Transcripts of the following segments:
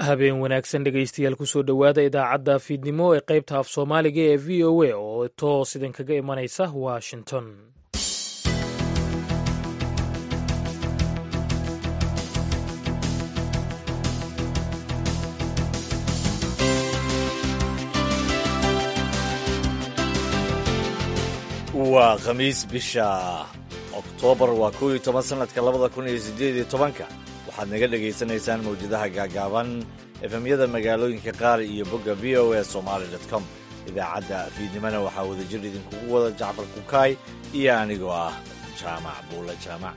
habeen wanaagsan dhegaystayaal kusoo dhowaada idaacadda fiidnimo ee qaybta af soomaaliga ee v o a oo toos idinkaga imanaysa washington waa khamiis bisha oktoobar waa kow iyo toban sanadka labada kun iyo sideed iyo tobanka waxaad naga dhagaysanaysaan mawjadaha gaagaaban efemyada magaalooyinka qaar iyo bogga v o a somaali com idaacadda fiidnimona waxaa wadajir idinkugu wada jacfar kukaay iyo anigoo ah jaamac buula jaamac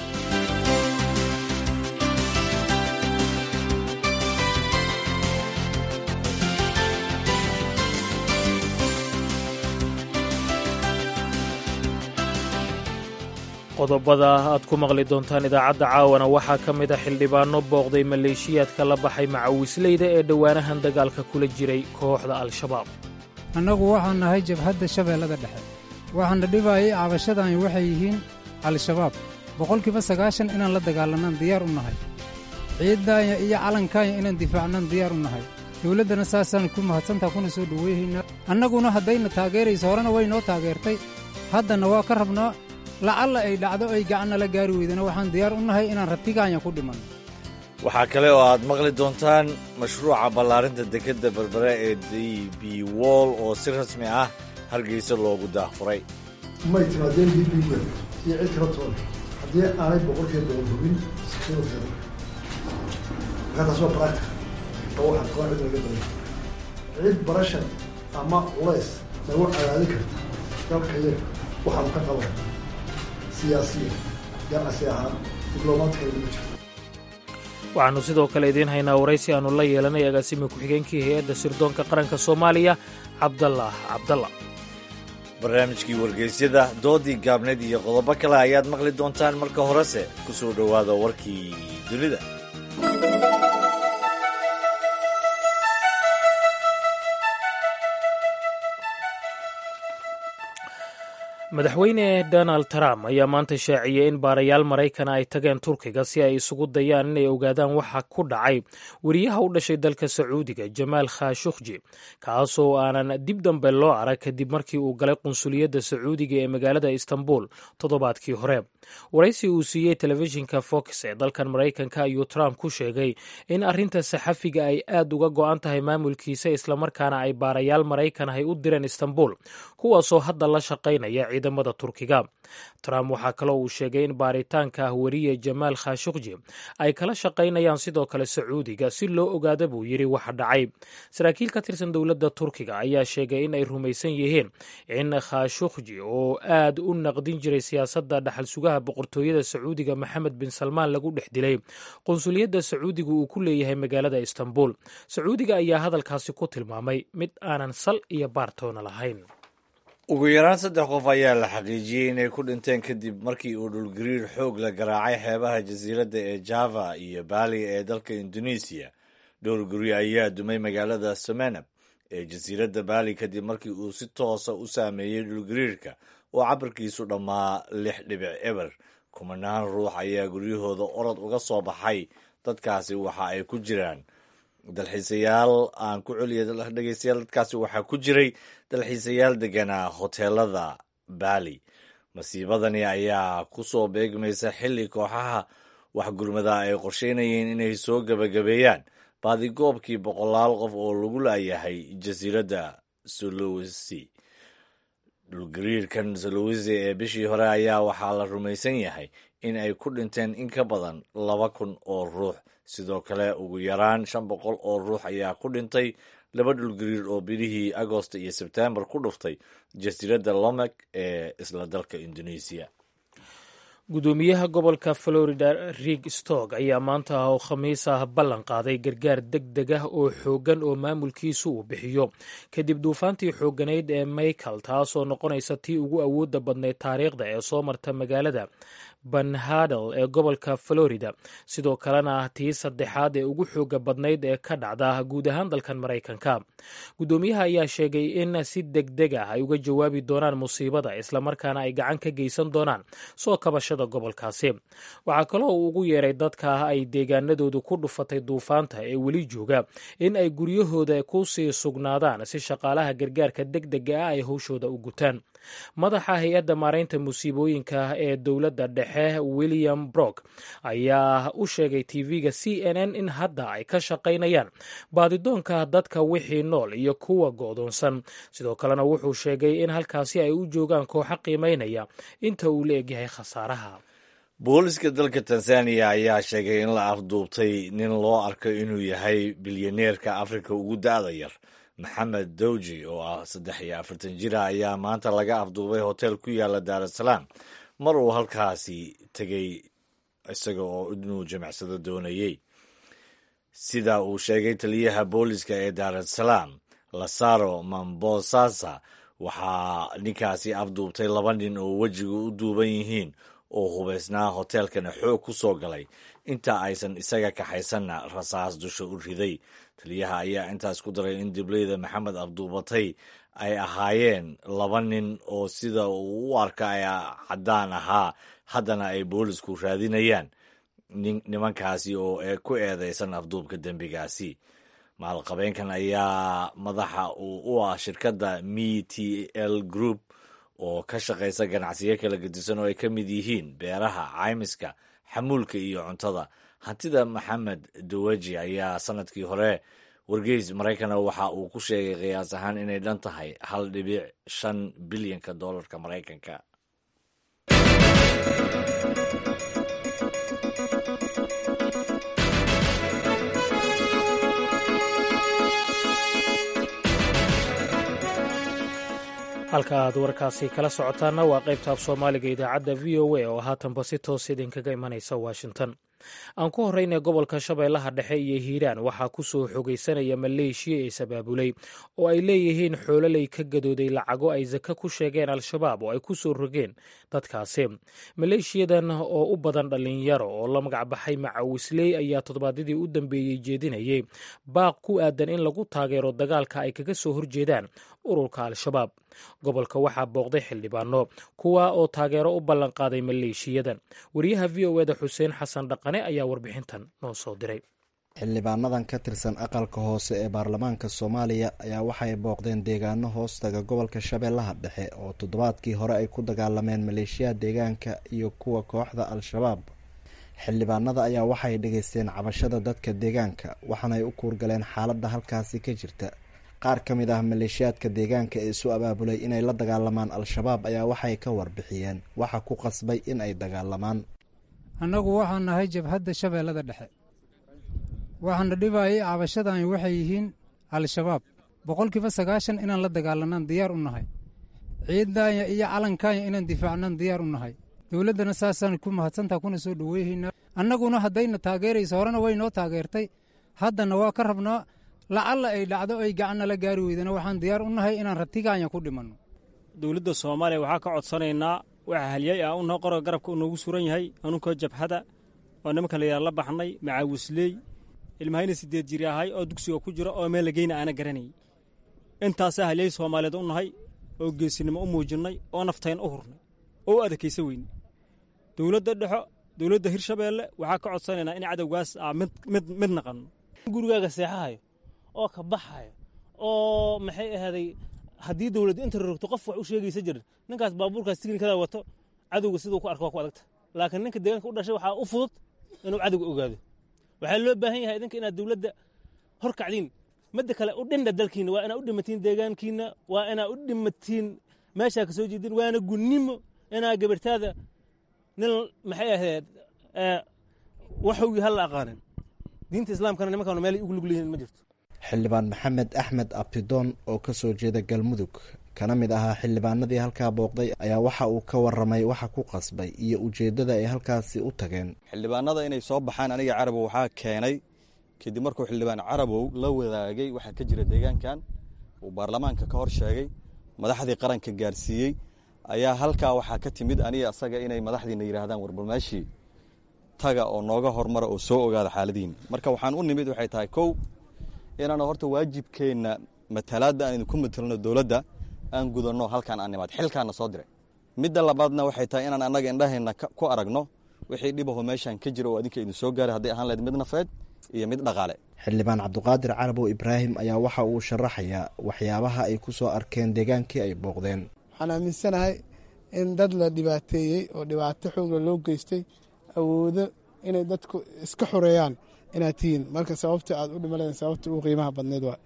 qodobada aad ku maqli doontaan idaacadda caawana waxaa ka mid a xildhibaano booqday maleeshiyaadka la baxay macawisleyda ee dhowaanahan dagaalka kula jiray kooxda al-shabaab annagu waxaan nahay jabhadda shabeellada dhexe waxaana dhibaayay cabashadani waxay yihiin al-shabaab boqolkiiba sagaashan inaan la dagaalanaan diyaar u nahay ciiddaanya iyo calankaanya inaan difaacnaan diyaar u nahay dawladdana saasaan ku mahadsantaa kuna soo dhoweyhaynaa annaguna haddayna taageerayso horena way noo taageertay haddana waa ka rabnaa lacalla ay dhacdo ay gacannala gaari weydana waxaan diyaar u nahay inaan ratigaanya ku dhimanno waxaa kale oo aad maqli doontaan mashruuca ballaarinta dekedda berbere ee d b wall oo si rasmi ah hargeysa loogu daahfuray may timaadeen d b wel iyo cid kala toona haddii aanay boqolkiiba boqol hubin sikooda markaa taas waa baractic oo waxaan koo cid laga baray cid barashan ama culays lagu cadaadi karta dalka iyaga waxaanu ka qaban waxaannu sidoo kale idiin haynaa waraysi aannu la yeelanay agaasimi ku-xigeenkii hay-adda sirdoonka qaranka soomaaliya cabdalaah cabdalla barnaamijkii wargeysyada doodii gaabneed iyo qodobo kale ayaad maqli doontaan marka horese ku soo dhowaada warkii dunida madaxweyne donald trump ayaa maanta shaaciyey in baarayaal maraykana ay tageen turkiga si ay isugu dayaan inay ogaadaan waxa ku dhacay weriyaha u dhashay dalka sacuudiga jamaal khashukhji kaasoo aanan dib dambe loo arag kadib markii uu galay qunsuliyadda sacuudiga ee magaalada istanbul toddobaadkii hore waraysi uu siiyey telefishinka fox ee dalkan maraykanka ayuu trump ku sheegay in arrinta saxafiga ay aad uga go-an tahay maamulkiisa islamarkaana ay baarayaal maraykan ay u direen istanbul kuwaasoo hadda la shaqaynaya ciidamada turkiga trump waxaa kaloo uu sheegay in baaritaanka ah weriye jamaal khashukhji ay kala shaqaynayaan sidoo kale sacuudiga si loo ogaada buu yidhi waxa dhacay saraakiil ka tirsan dowladda turkiga ayaa sheegay in ay rumaysan yihiin in khashukhji oo aad u naqdin jiray siyaasadda dhaxal sugaha boqortooyada sacuudiga maxamed bin salmaan lagu dhex dilay qunsuliyadda sacuudiga uu ku leeyahay magaalada istanbul sacuudiga ayaa hadalkaasi ku tilmaamay mid aanan sal iyo baartoona lahayn ugu yaraan saddex qof ayaa la xaqiijiyey inay ku dhinteen kadib markii uu dhulgariir xoog la garaacay xeebaha jasiiradda ee java iyo baali ee dalka indonesiya dhowr guri ayaa dumay magaalada somenab ee jasiiradda baali kadib markii uu si toosa u saameeyey dhulgariirka oo cabirkiisu dhammaa lix dhibic eber kumanaan ruux ayaa guryahooda orod uga soo baxay dadkaasi waxa ay ku jiraan dalxiisayaal aan ku celiya dhegeystayaal dadkaasi waxaa ku jiray dalxiisayaal deganaa hoteelada baali masiibadani ayaa ku soo beegmaysa xilli kooxaha waxgurmada ay qorsheynayeen inay soo gebagabeeyaan baadigoobkii boqolaal qof oo lagu laayahay jasiiradda solowesi dhulgariirkan solowesi ee bishii hore ayaa waxaa la rumaysan yahay in ay ku dhinteen in ka badan laba kun oo ruux sidoo kale ugu yaraan shan boqol oo ruux ayaa ku dhintay laba dhulgariir oo bilihii agosto iyo sebtembar ku dhuftay jasiiradda lomek ee isla dalka indonesiya gudoomiyaha gobolka florida rig stog ayaa maanta oo khamiis ah ballan qaaday gargaar deg deg ah oo xooggan oo maamulkiisu uu bixiyo kadib duufaantii xoogganayd ee michael taasoo noqonaysa tii ugu awoodda badnayd taariikhda ee soo marta magaalada banhadel ee gobolka florida sidoo kalena tii saddexaad ee ugu xooga badnayd ee ka dhacda guud ahaan dalkan maraykanka guddoomiyaha ayaa sheegay in si deg deg ah ay uga jawaabi doonaan musiibada islamarkaana ay gacan ka geysan doonaan soo kabashada gobolkaasi waxaa kaloo uu ugu yeeray dadka ay deegaanadoodu ku dhufatay duufaanta ee weli jooga in ay guryahooda ku sii sugnaadaan si shaqaalaha gargaarka deg dega ah ay howshooda u gutaan madaxa hay-adda maaraynta musiibooyinka ee dowladda dhexe william brock ayaa u sheegay tv-ga c n n in hadda ay ka shaqaynayaan baadidoonka dadka wixii nool iyo kuwa go'doonsan sidoo kalena wuxuu sheegay in halkaasi ay u joogaan kooxo qiimaynaya inta uu la egyahay khasaaraha booliska dalka tanzaniya ayaa sheegay in la afduubtay nin loo arko inuu yahay bilyaneerka afrika ugu da-da yar maxamed dowji oo ah saddex iyo afartan jira ayaa maanta laga afduubay hotel ku yaala daar es salaam mar uu halkaasi tegay isaga oo inuu jimicsado doonayey sida uu sheegay taliyaha booliska ee daar es salaam lasaro mambosasa waxaa ninkaasi afduubtay laba nin oo wejiga u duuban yihiin oo hubaysnaa hoteelkana xoog ku soo galay inta aysan isaga kaxaysanna rasaas dusha u riday taliyaha ayaa intaas ku daray in dibleyda maxamed afduubatay ay ahaayeen laba nin oo sida uu u arka ay caddaan ahaa haddana ay boolisku raadinayaan nimankaasi oo ku eedeysan afduubka dembigaasi maalqabeenkan ayaa madaxa uu u ah shirkadda me t l group oo ka shaqaysa ganacsiyo kala gedisan oo ay ka mid yihiin beeraha caymiska xamuulka iyo cuntada hantida maxamed dawaji ayaa sanadkii hore wargeys maraykana waxa uu ku sheegay qiyaas ahaan inay dhan tahay hal dhibic shan bilyanka doolarka maraykanka halka aad warkaasi kala socotaanna waa qaybta af soomaaliga idaacadda v o a oo haatanba si toos idinkaga imanaysa washington aan ku horreynay gobolka shabeellaha dhexe iyo hiiraan waxaa ku soo xogaysanaya maleeshiya is abaabulay oo ay leeyihiin xoololey ka gadooday lacago ay sake ku sheegeen al-shabaab oo ay ku soo rogeen dadkaasi maleeshiyadan oo u badan dhallinyaro oo la magacbaxay macawisley ayaa toddobaadyadii u dambeeyey jeedinayay baaq ku aadan in lagu taageero dagaalka ay kaga soo horjeedaan ururka al-shabaab gobolka waxaa booqday xildhibaano kuwa oo taageero u ballanqaaday maleeshiyadan wariyaha v o eda xuseen xasan dhaqane ayaa warbixintan noo soo diray xildhibaanadan ka tirsan aqalka hoose ee baarlamaanka soomaaliya ayaa waxay booqdeen deegaano hoostaga gobolka shabeellaha dhexe oo toddobaadkii hore ay ku dagaalameen maleeshiyaha deegaanka iyo kuwa kooxda al-shabaab xildhibaanada ayaa waxay dhegaysteen cabashada dadka deegaanka waxaanay u kuurgaleen xaaladda halkaasi ka jirta qaar ka mid ah maleeshiyaadka deegaanka ee isu abaabulay inay la dagaalamaan al-shabaab ayaa waxay ka warbixiyeen waxa ku qasbay in ay dagaalamaan annagu waxaan nahay jabhadda shabeellada dhexe waxaana dhibayay cabashadani waxay yihiin al-shabaab boqolkiiba sagaashan inaan la dagaalanaan diyaar u nahay ciiddaanya iyo calankaanya inaan difaacnaan diyaar u nahay dowladdana saasaan ku mahadsantaa kuna soo dhoweyhaynaa annaguna haddayna taageerayso horena way noo taageertay haddana waa ka rabnaa lacalla ay dhacdo ay gacanna la gaari weydana waxaan diyaar u nahay inaan ratigaanya ku dhimanno dowladda soomaaliya waxaa ka codsanaynaa waxa halyay ah unoo qoroga garabka u noogu suran yahay anunkoo jabhada oo nimanka la yidhaha la baxnay macaawisley ilmahayna sideed jiri ahay oo dugsiga ku jira oo meel lageyna aana garanayay intaasaa halyay soomaaliyeed u nahay oo geesinimo u muujinnay oo naftayn u hurnay oo u adakaysa weyne dowladda dhexo dowladda hirshabeelle waxaa ka codsanaynaa in cadowgaas aa mid mid naqanno gurigaaga seexahayo oo ka baxayo oo maxay ahaaday haddii dowladda inta rogto qof wax u sheegaysa jirin ninkaas baabuurkaas tignikada wato cadowga siduu ku arko waa ku adagta laakiin ninka deegaanka u dhashay waxaa u fudud inuu cadowga ogaado waxaa loo baahan yahay idinka inaad dowladda hor kacdiin midda kale u dhindha dalkiina waa inaad u dhimatiin deegaankiina waa inaad u dhimatiin meeshaa ka soo jeedin waana gunnimo inaa gabartaada nin maxay ahayd waxowgii halla aqaanin diinta islaamkana nimankan meel ugu lug leeyihin ma jirto xildhibaan maxamed axmed abtidoon oo ka soo jeeda galmudug kana mid ahaa xildhibaanadii halkaa booqday ayaa waxa uu ka waramay waxa ku qasbay iyo ujeeddada ay halkaasi u tageen xildhibaanada inay soo baxaan aniga carabow waxaa keenay kadib markuu xildhibaan carabow la wadaagay waxaa ka jira deegaankan uu baarlamaanka ka hor sheegay madaxdii qaranka gaarsiiyey ayaa halkaa waxaa ka timid aniga asaga inay madaxdiina yidhaahdaan warbal meeshii taga oo nooga hormara oo soo ogaada xaaladihiina marka waxaan u nimid waxay tahay kow inaanu horta waajibkeenna matalaadda aan idinku matelno dowladda aan gudanno halkaan aan nimaad xilkaana soo diray midda labaadna waxay tahay inaan annaga indhaheenna ku aragno wixii dhibaho meeshaan ka jira oo adinka idin soo gaaray hadday ahaan lahayd mid nafeed iyo mid dhaqaale xildhibaan cabdiqaadir carabow ibraahim ayaa waxa uu sharaxayaa waxyaabaha ay ku soo arkeen deegaankii ay booqdeen waxaan aaminsanahay in dad la dhibaateeyey oo dhibaato xoogla loo geystay awoodo inay dadku iska xoreeyaan inaad tihiin marka sababta aad u dhimaleen sababta ugu qiimaha badneyd waa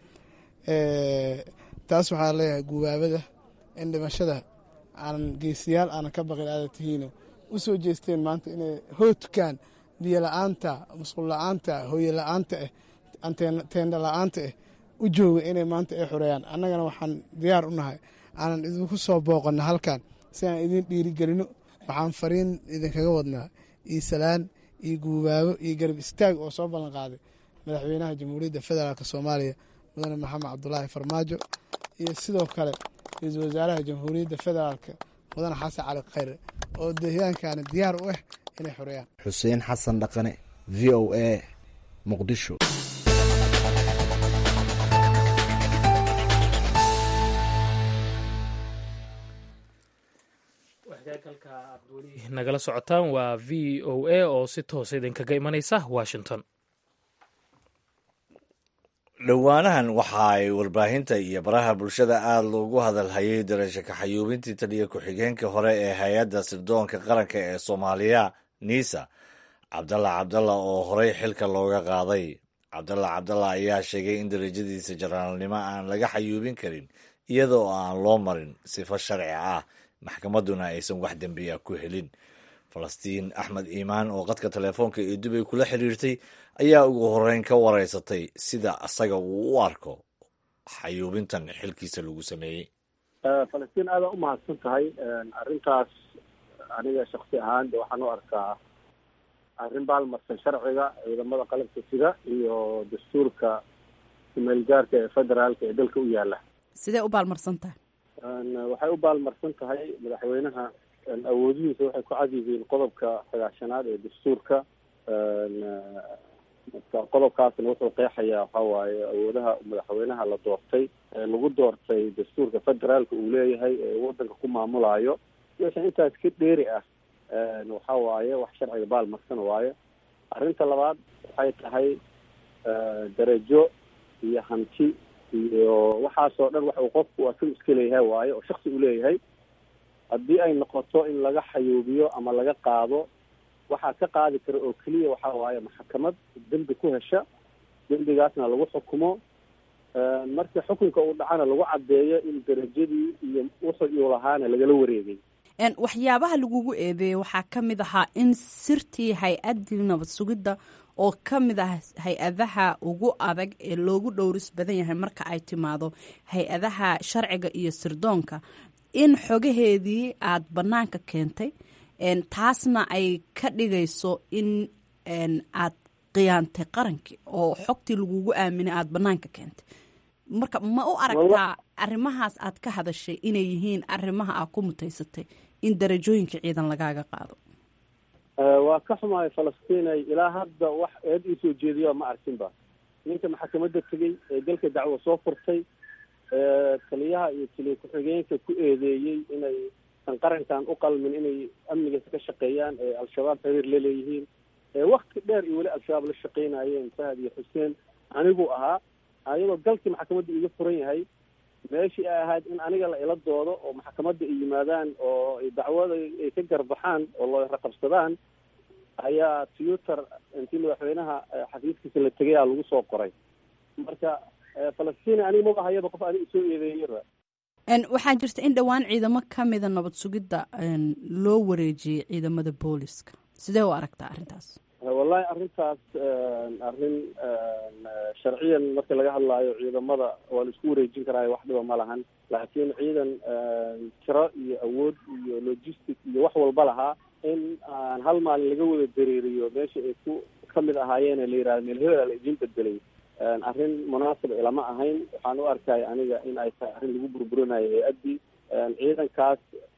taas waxaa leeyahay gubaabada in dhimashada aanan geesiyaal aanan ka baqin aada tihiino u soo jeesteen maanta inay hoodkaan biyo la-aanta musqul la-aanta hooye la-aanta ah teenda la-aanta ah u jooga inay maanta ay xoreeyaan annagana waxaan diyaar u nahay aanan idinku soo booqanno halkan si aan idin dhiirigelino waxaan fariin idinkaga wadnaa iyo salaan iyo guubaabo iyo garab istaag oo soo ballan qaaday madaxweynaha jamhuuriyadda federaalk soomaaliya mudane maxamed cabdulaahi farmaajo iyo sidoo kale ra-iisul wasaaraha jamhuuriyadda federaalk mudane xasan cali khayre oo deegaankaani diyaar u ah inay xoreeyaan xuseen xasan dhaqane v o a muqdisho nagala socotaan waa v o a oo si toosa idinkaga imanaysa washington dhowaanahan waxa ay warbaahinta iyo baraha bulshada aada loogu hadalhayay darasho kaxayuubintii taliya ku-xigeenka hore ee hay-adda sirdoonka qaranka ee soomaaliya nisa cabdalla cabdalla oo horey xilka looga qaaday cabdalla cabdalla ayaa sheegay in darajadiisa jaraalnimo aan laga xayuubin karin iyadoo aan loo marin sifo sharci ah maxkamadduna aysan wax dembiya ku helin falastiin axmed iimaan oo qadka telefoonka ee dubay kula xiriirtay ayaa ugu horeyn ka wareysatay sida asaga uu u arko xayuubintan xilkiisa lagu sameeyey falastiin aada u mahadsan tahay arrintaas aniga shaksi ahaan de waxaan u arkaa arrin baalmarsan sharciga ciidamada qalabka sida iyo dastuurka kumeelgaarka ee federaalka ee dalka u yaala sidee u baalmarsan tahay waxay u baalmarsan tahay madaxweynaha awoodihiisa waxay ku cad yihiin qodobka sagaashanaad ee dastuurka marka qodobkaasna wuxuu qeexayaa waxa waaye awoodaha madaxweynaha la doortay ee lagu doortay dastuurka federaalka uu leeyahay ee wadanka ku maamulaayo meesha intaas ka dheeri ah waxa waaye wax sharciga baalmarsan waaye arrinta labaad waxay tahay darajo iyo hanti iyo waxaasoo dhan wax uu qofku asagu iska leeyahay waaye oo shaksi u leeyahay haddii ay noqoto in laga xayuubiyo ama laga qaado waxaa ka qaadi kara oo keliya waxa waaye maxkamad dembi ku hesha dembigaasna lagu xukumo markii xukunka uu dhacana lagu caddeeyo in darajadii iyo wuxuu uu lahaana lagala wareegay waxyaabaha lagugu eedeeyey waxaa ka mid ahaa in sirtii hay-addii nabad sugidda oo ka mid ah hay-adaha ugu adag ee loogu dhowris badan yahay marka ay timaado hay-adaha sharciga iyo sirdoonka in xogaheedii aada bannaanka keentay taasna ay ka dhigayso in aad khiyaantay qarankii oo xogtii lagugu aaminay aada bannaanka keentay marka ma u aragtaa arrimahaas aad ka hadashay inay yihiin arrimaha aad ku mutaysatay in darajooyinka ciidan lagaaga qaado waa ka xumahay falastiinay ilaa hadda wax eed iisoo jeediya ma arkinba ninka maxkamadda tegey ee dalka dacwo soo furtay taliyaha iyo taliya ku-xigeenka ku eedeeyey inay san qarankan u qalmin inay amnigiisa ka shaqeeyaan ee al-shabaab xiriir la leeyihiin wakti dheer iyo weli al-shabaab la shaqeynayeen fahad iyo xuseen anigu ahaa ayadoo galkii maxkamadda iga furan yahay meeshii ay ahayd in aniga la ila doodo oo maxkamadda ay yimaadaan oo dacwada ay ka garbaxaan oo loo raqabsadaan ayaa twitter intii madaxweynaha xafiiskiisa la tegay aa lagu soo qoray marka falastiin aniga maba hayaba qof aniga isoo eedeeyaba waxaa jirta in dhowaan ciidamo ka mida nabad sugidda loo wareejiyey ciidamada booliska sidee u aragtaa arrintaas wallahi arrintaas arrin sharciyan marka laga hadlaayo ciidamada waa la isku wareejin karaayo wax dhiba ma lahan laakiin ciidan tiro iyo awood iyo logistic iyo wax walba lahaa in aan hal maalin laga wada dareeriyo meesha ay ku kamid ahaayeen la yihahdo meel hebela la idiin bedelay arrin munaasib ilama ahayn waxaan u arkay aniga in ay tahay arrin lagu burburinayo hay-addii ciidankaas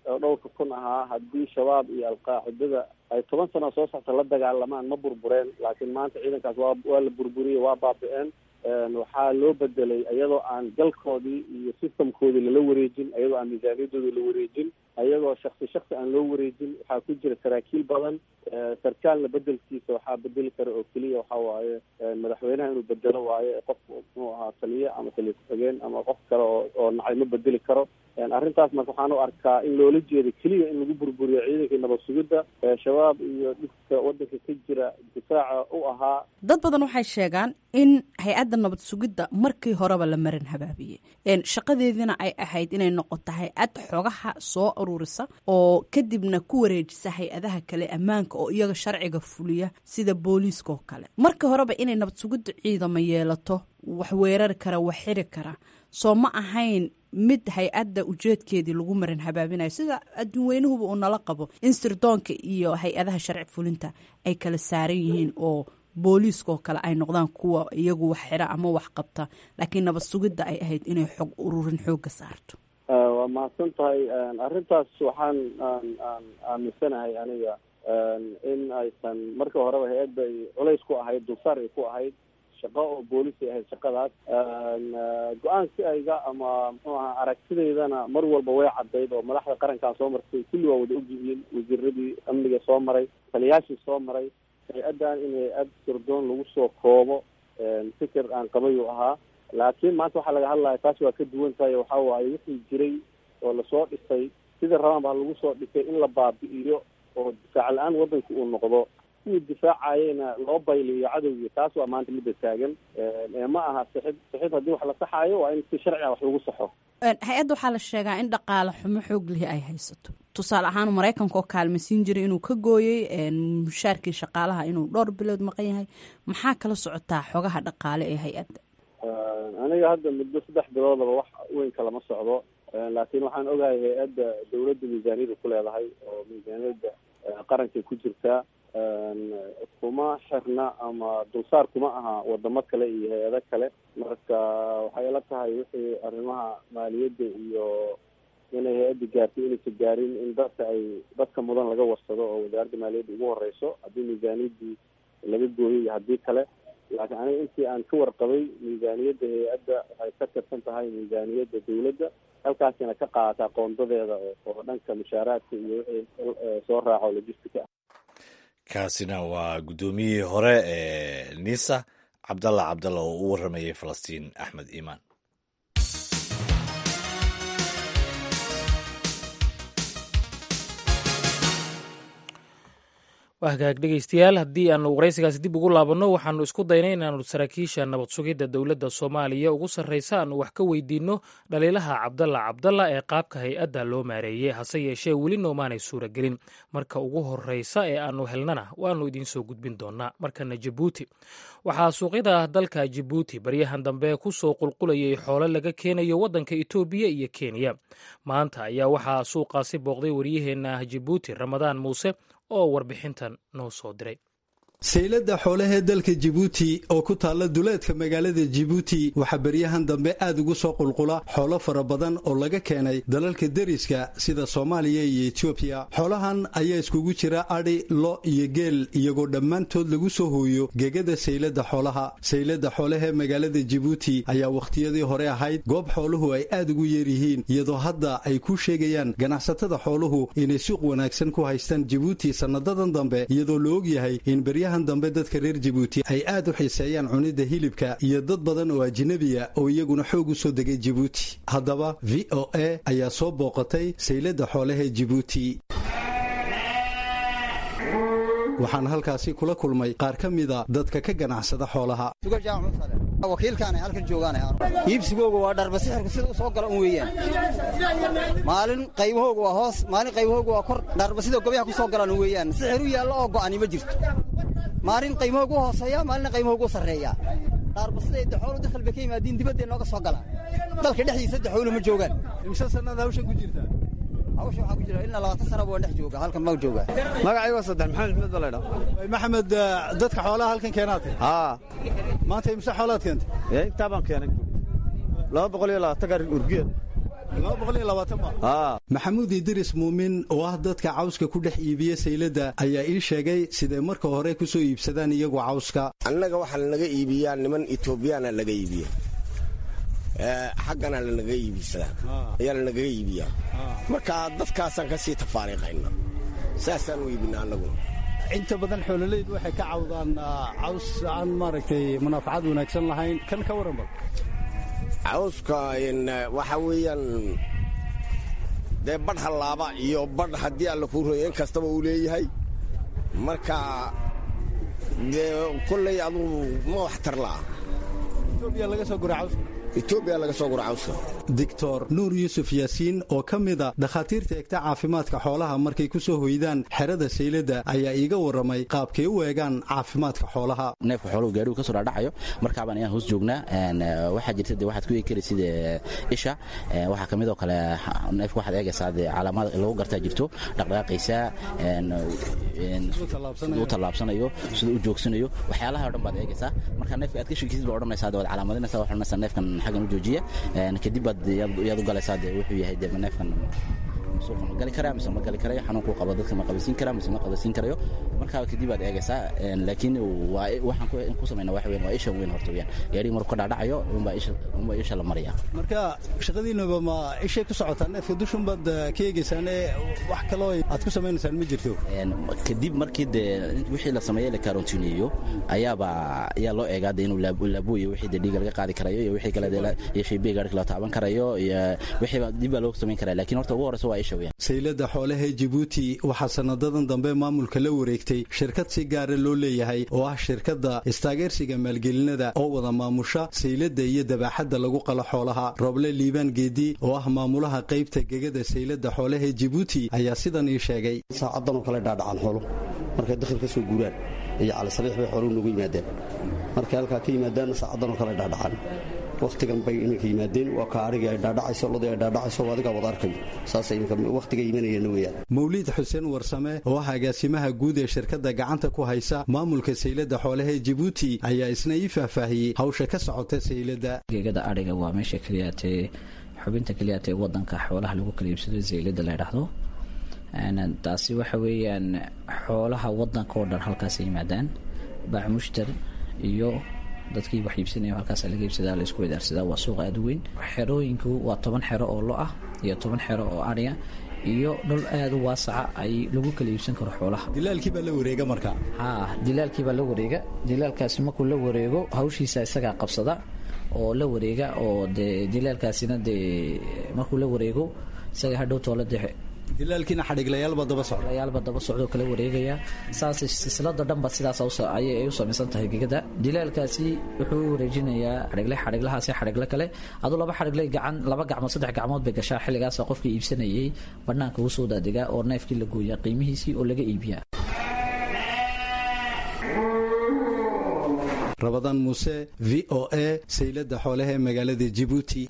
oo dhowrka kun ahaa haddii shabaab iyo alqaacidada ay toban sano soo socta la dagaalamaan ma burbureen laakiin maanta ciidankaas waa waa la burburiyey waa baabi-een waxaa loo bedelay iyadoo aan galkoodii iyo systemkoodii lala wareejin iyadoo aan miisaaniyadoodii la wareejin ayagoo shaksi shaksi aan loo wareejin waxaa ku jira saraakiil badan sarkaalna bedelkiisa waxaa bedeli kara oo keliya waxa waaye madaxweynaha inuu bedelo waayo qof muxuu ahaa taliye ama taliye ku-xigeen ama qof kale oo oo nacay ma bedeli karo arrintaas marka waxaan u arkaa in loola jeedo keliya in lagu burburiyo ciidankii nabad sugidda shabaab iyo dhibka waddanka ka jira difaaca u ahaa dad badan waxay sheegaan in hay-adda nabad sugidda markii horeba la marin habaabiyey shaqadeediina ay ahayd inay noqoto hay-ad xogaha soo ururisa oo kadibna ku wareejisa hay-adaha kale ammaanka oo iyaga sharciga fuliya sida booliiska oo kale markii horeba inay nabad sugiddu ciidamo yeelato wax weerari kara wax xiri kara soo ma ahayn mid hay-adda ujeedkeedii lagu marin habaabinayo sida adduunweynuhuba uu nala qabo in sirdoonka iyo hay-adaha sharci fulinta ay kala saaran yihiin oo booliiska oo kale ay noqdaan kuwa iyagu wax xira ama wax qabta laakiin nabad sugidda ay ahayd inay xog ururin xooga saarto waa mahadsan tahay arrintaas waxaan aan aaminsanahay aniga in aysan marka horeba hay-adda ay culays ku ahayd dulsaar ay ku ahayd shaqo oo boolis ay ahayd shaqadaas go-aankayga ama muxuu ahaa aragtidaydana mar walba way caddayd oo madaxda qarankan soo martay kulli waa wada ogyihiin wasiiradii amniga soo maray taliyaashii soo maray hay-addan in hay-ad sirdoon lagu soo koobo fikir aan qabayuu ahaa laakiin maanta waxaa laga hadlaya taas waa ka duwan tahay waxa waaye wixii jiray oo lasoo dhisay sida rabaan baa lagu soo dhisay in la baabi'iyo oo difaac la-aan waddanka uu noqdo kuwii difaacayena loo bayliyo cadowgii taas waa maanta midda taagan ma aha sixid sixid haddii wax la saxaayo waa in si sharci ah wax lagu saxo hay-adda waxaa la sheegaa in dhaqaale xumo xoog lihi ay haysato tusaale ahaan maraykanka oo kaalmaysiin jiray inuu ka gooyey mushaarkii shaqaalaha inuu dhowr bilood maqan yahay maxaa kala socotaa xogaha dhaqaale ee hay-adda aniga hadda muddo saddex biloodaba wax weyn kalama socdo laakiin waxaan ogahay hay-adda dawladda miisaaniyada ku leedahay oo miisaaniyadda qarankay ku jirtaa kuma xirna ama dulsaar kuma aha wadamo kale iyo hay-ado kale marka waxay ila tahay wixii arrimaha maaliyadda iyo inay hay-adda gaartay inaysa gaarin in dadka ay dadka mudan laga warsado oo wasaaradda maaliyadda ugu horeyso haddii miisaaniyaddii laga gooyay iyo haddii kale laakiin aniga intii aan ka warqabay miisaaniyadda hay-adda waxay ka tirsan tahay miisaaniyadda dawladda halkaasina ka qaadataa qoondadeeda oo dhanka mushaaraadka iyo wixii soo raaco logistica ah kaasina waa guddoomiyihii hore ee nisa cabdalla cabdalla oo u warramayay falastiin axmed iimaan waa hagaag dhegeystayaal haddii aanu waraysigaasi dib ugu laabanno waxaanu isku daynay inaanu saraakiisha nabad sugidda dowladda soomaaliya ugu sarreysa aanu wax ka weydiinno dhaliilaha cabdalla cabdalla ee qaabka hay-adda loo maareeyey hase yeeshee weli noomaanay suuragelin marka ugu horreysa ee aanu helnana waannu idiin soo gudbin doonnaa markana jabuuti waxaa suuqyada dalka jabuuti baryahan dambe ku soo qulqulayay xoolo laga keenayo waddanka etoobiya iyo kenya maanta ayaa waxaa suuqaasi booqday waryaheenna jabuuti ramadaan muuse oo warbixintan noo soo diray saylada xoolahee dalka jibuuti oo ku taalla duleedka magaalada jibuuti waxaa beryahan dambe aad ugu soo qulqula xoolo fara badan oo laga keenay dalalka deriska sida soomaaliya iyo etoobiya xoolahan ayaa iskugu jira adhi lo iyo geel iyagoo dhammaantood lagu soo hooyo gegada saylada xoolaha saylada xoolahee magaalada jibuuti ayaa wakhtiyadii hore ahayd goob xooluhu ay aad ugu yeeryihiin iyadoo hadda ay ku sheegayaan ganacsatada xooluhu inay suuq wanaagsan ku haystaan jibuuti sanadadan dambe iyadoo la ogyahay in dambe dadka reer jibuuti ay aad u xiiseeyaan cunidda hilibka iyo dad badan oo ajnabiya oo iyaguna xoog u soo degay jibuuti haddaba v o a ayaa soo booqatay saylada xoolahee jibuuti waxaan halkaasi kula kulmay qaar ka mida dadka ka ganacsada xoolaha wakiilkaana halkan joogaana iibsigooga waa dharba sixirka sida u soo gala un weeyaan maalin qaybahooga waa hoos maalin qaybahooga waa kor dharba sida gobyaha ku soo galaan weeyaan sixir u yaallo oo go'ani ma jirto maalin qaymahooga u hooseeya maalina qaymahooga u sarreeya dhaarba siday daxoolu dakhal bay ka yimaadiin dibadday nooga soo galaan dalka dhexdiisa daxoolu ma joogaan imse sannada hawshan ku jirta hawsha waxaa ku jira ilaa labaatan sanaba waan dhex jooga halkan ma jooga magacaygo saddex maxamed axmed baa laydhaa maxamed dadka xoolaha halkan keenaatay haa maanta imse xoolaad keentay intaa baan keenay laba boqol iyo labaatan gaari urgiya maxamuud idris muumin oo ah dadka cawska ku dhex iibiya sayladda ayaa ii sheegay siday marka hore ku soo iibsadaan iyagu cawska annaga waxaa lanaga iibiyaa niman etoobiyaana laga iibiya xaggana lanaga iibsadaa ayaa lanagaga iibiyaa marka dadkaasaan ka sii tafaariiqayna saasaan u iibina annaguna inta badan xoololeyd waxay ka cawdaan caws aan maaragtay munaafacad wanaagsan lahayn kan ka waran bal cawska waxa weeyaan dee badh hallaaba iyo badh haddii alla kuu roya in kastaba uu leeyahay marka dee kolley adugu ma wax tar la'a etoobiya laga soo gura cawska etoobiya laga soo gura cawska doctor nuur yuusuf yaasiin oo ka mida dhakhaatiirta egta caafimaadka xoolaha markay ku soo hoydaan xerada sayladda ayaa iiga warramay qaabkay u eegaan caafimaadka xoolaha neefka xooluhu gaadhigu ka soo dhaadhacayo markaabaan ayaan hoos joognaa waxaa jirta de waxaad ku eegi kari sida isha waxaa ka mid oo kale neefka waxaad eegaysaa dee calaamad lagu gartaa jirto dhaqdhaqaaqaysaa siduu u tallaabsanayo siduu u joogsanayo waxyaalaha o dhan baad eegaysaa marka neefka aad ka sheekisid baa odhanaysaa de waad calaamadinaysaa waxaad odhanaysaa neefkan xaggan u joojiya kadib baad yaad u galaysaa de wuxuu yahay de neefkan suuqa ma gali karaa mise ma gali karayo xanuunkuu qabo dadka ma qabasiin karaa mise ma qabasiin karayo markaa kadib baad eegaysaa laakiin waxaan ku samayna waxa weyn waa isha weyn horta weyaan gaadhiga markuu ka dhaadhacayo unbaa isha unbaa isha la maraya marka shaqadiinaba ma ishay ku socotaa neefka dushun baad ka eegaysaane wax kaloo aad ku samaynaysaan ma jirto kadib markii dee wixii la sameeyey la karantiineeyo ayaaba ayaa loo eegaa de inuu laabuyo wixii de dhiiga laga qaadi karayo iyo wixii kale de iyo shaybiga gaadhika la taaban karayo iyo wixiiba dib baa loo samayn karaya lakin horta ugu horeysa waa isha saylada xoolaha jibuuti waxaa sanadadan dambe maamulka la wareegtay shirkad si gaara loo leeyahay oo ah shirkadda istaageersiga maalgelinada oo wada maamusha saylada iyo dabaaxadda lagu qalo xoolaha roble liibaan geedi oo ah maamulaha qaybta gegada saylada xoolaha jibuuti ayaa sidan ii sheegay saacadanoo kale dhaadhacaan xoolo markay dakhil ka soo guuraan iyo calisabiix bay xooluhu noogu yimaadeen markay halkaa ka yimaadaanna saacadanoo kale dhaadhacaan wakhtigan bay iminka yimaadeen waa ka arigii ay dhaadhacayso lodii ay dhaadhacayso adigaa wada arkayo saasay iminka wakhtiga imanayeen weeyaan mawliid xuseen warsame oo ah agaasimaha guud ee shirkadda gacanta ku haysa maamulka saylada xoolaha ee jibuuti ayaa isna ii faahfaahiyey hawsha ka socota saylada geegada adhiga waa meesha keliyaatee xubinta keliyaatee wadanka xoolaha lagu kala iibsado saylada la ydhaahdo taasi waxa weeyaan xoolaha wadanka oo dhan halkaas yimaadaan baac mushtar iyo dadkii wax iibsanaya halkaas laga iibsadaa la isku wadaarsadaa waa suuq aada u weyn xerooyinku waa toban xero oo lo ah iyo toban xero oo adhiga iyo dhul aada u waasaca ay lagu kala iibsan karo xoolaha dilaalkii baa la wareega marka ha dilaalkii baa la wareega dilaalkaasi markuu la wareego hawshiisa isagaa qabsada oo la wareega oo dee dilaalkaasina dee markuu la wareego isaga hadhow toola dee dilaalkiina xadhigleyaalba daba socdayaalba daba socdoo kala wareegaya saas silsilada dhanba sidaas ayay u samaysan tahay gegada dilaalkaasi wuxuu u wareejinayaa xadhigle xadhiglahaasi xadhigle kale aduu laba xadhigle gacan laba gacmood saddex gacmood bay gashaa xilligaasa qofkii iibsanayay banaanka ugu soo daadigaa oo neefkii la gooyaa qiimihiisii oo laga iibiyaa rabadaan muuse v o a saylada xoolaha ee magaalada jibuuti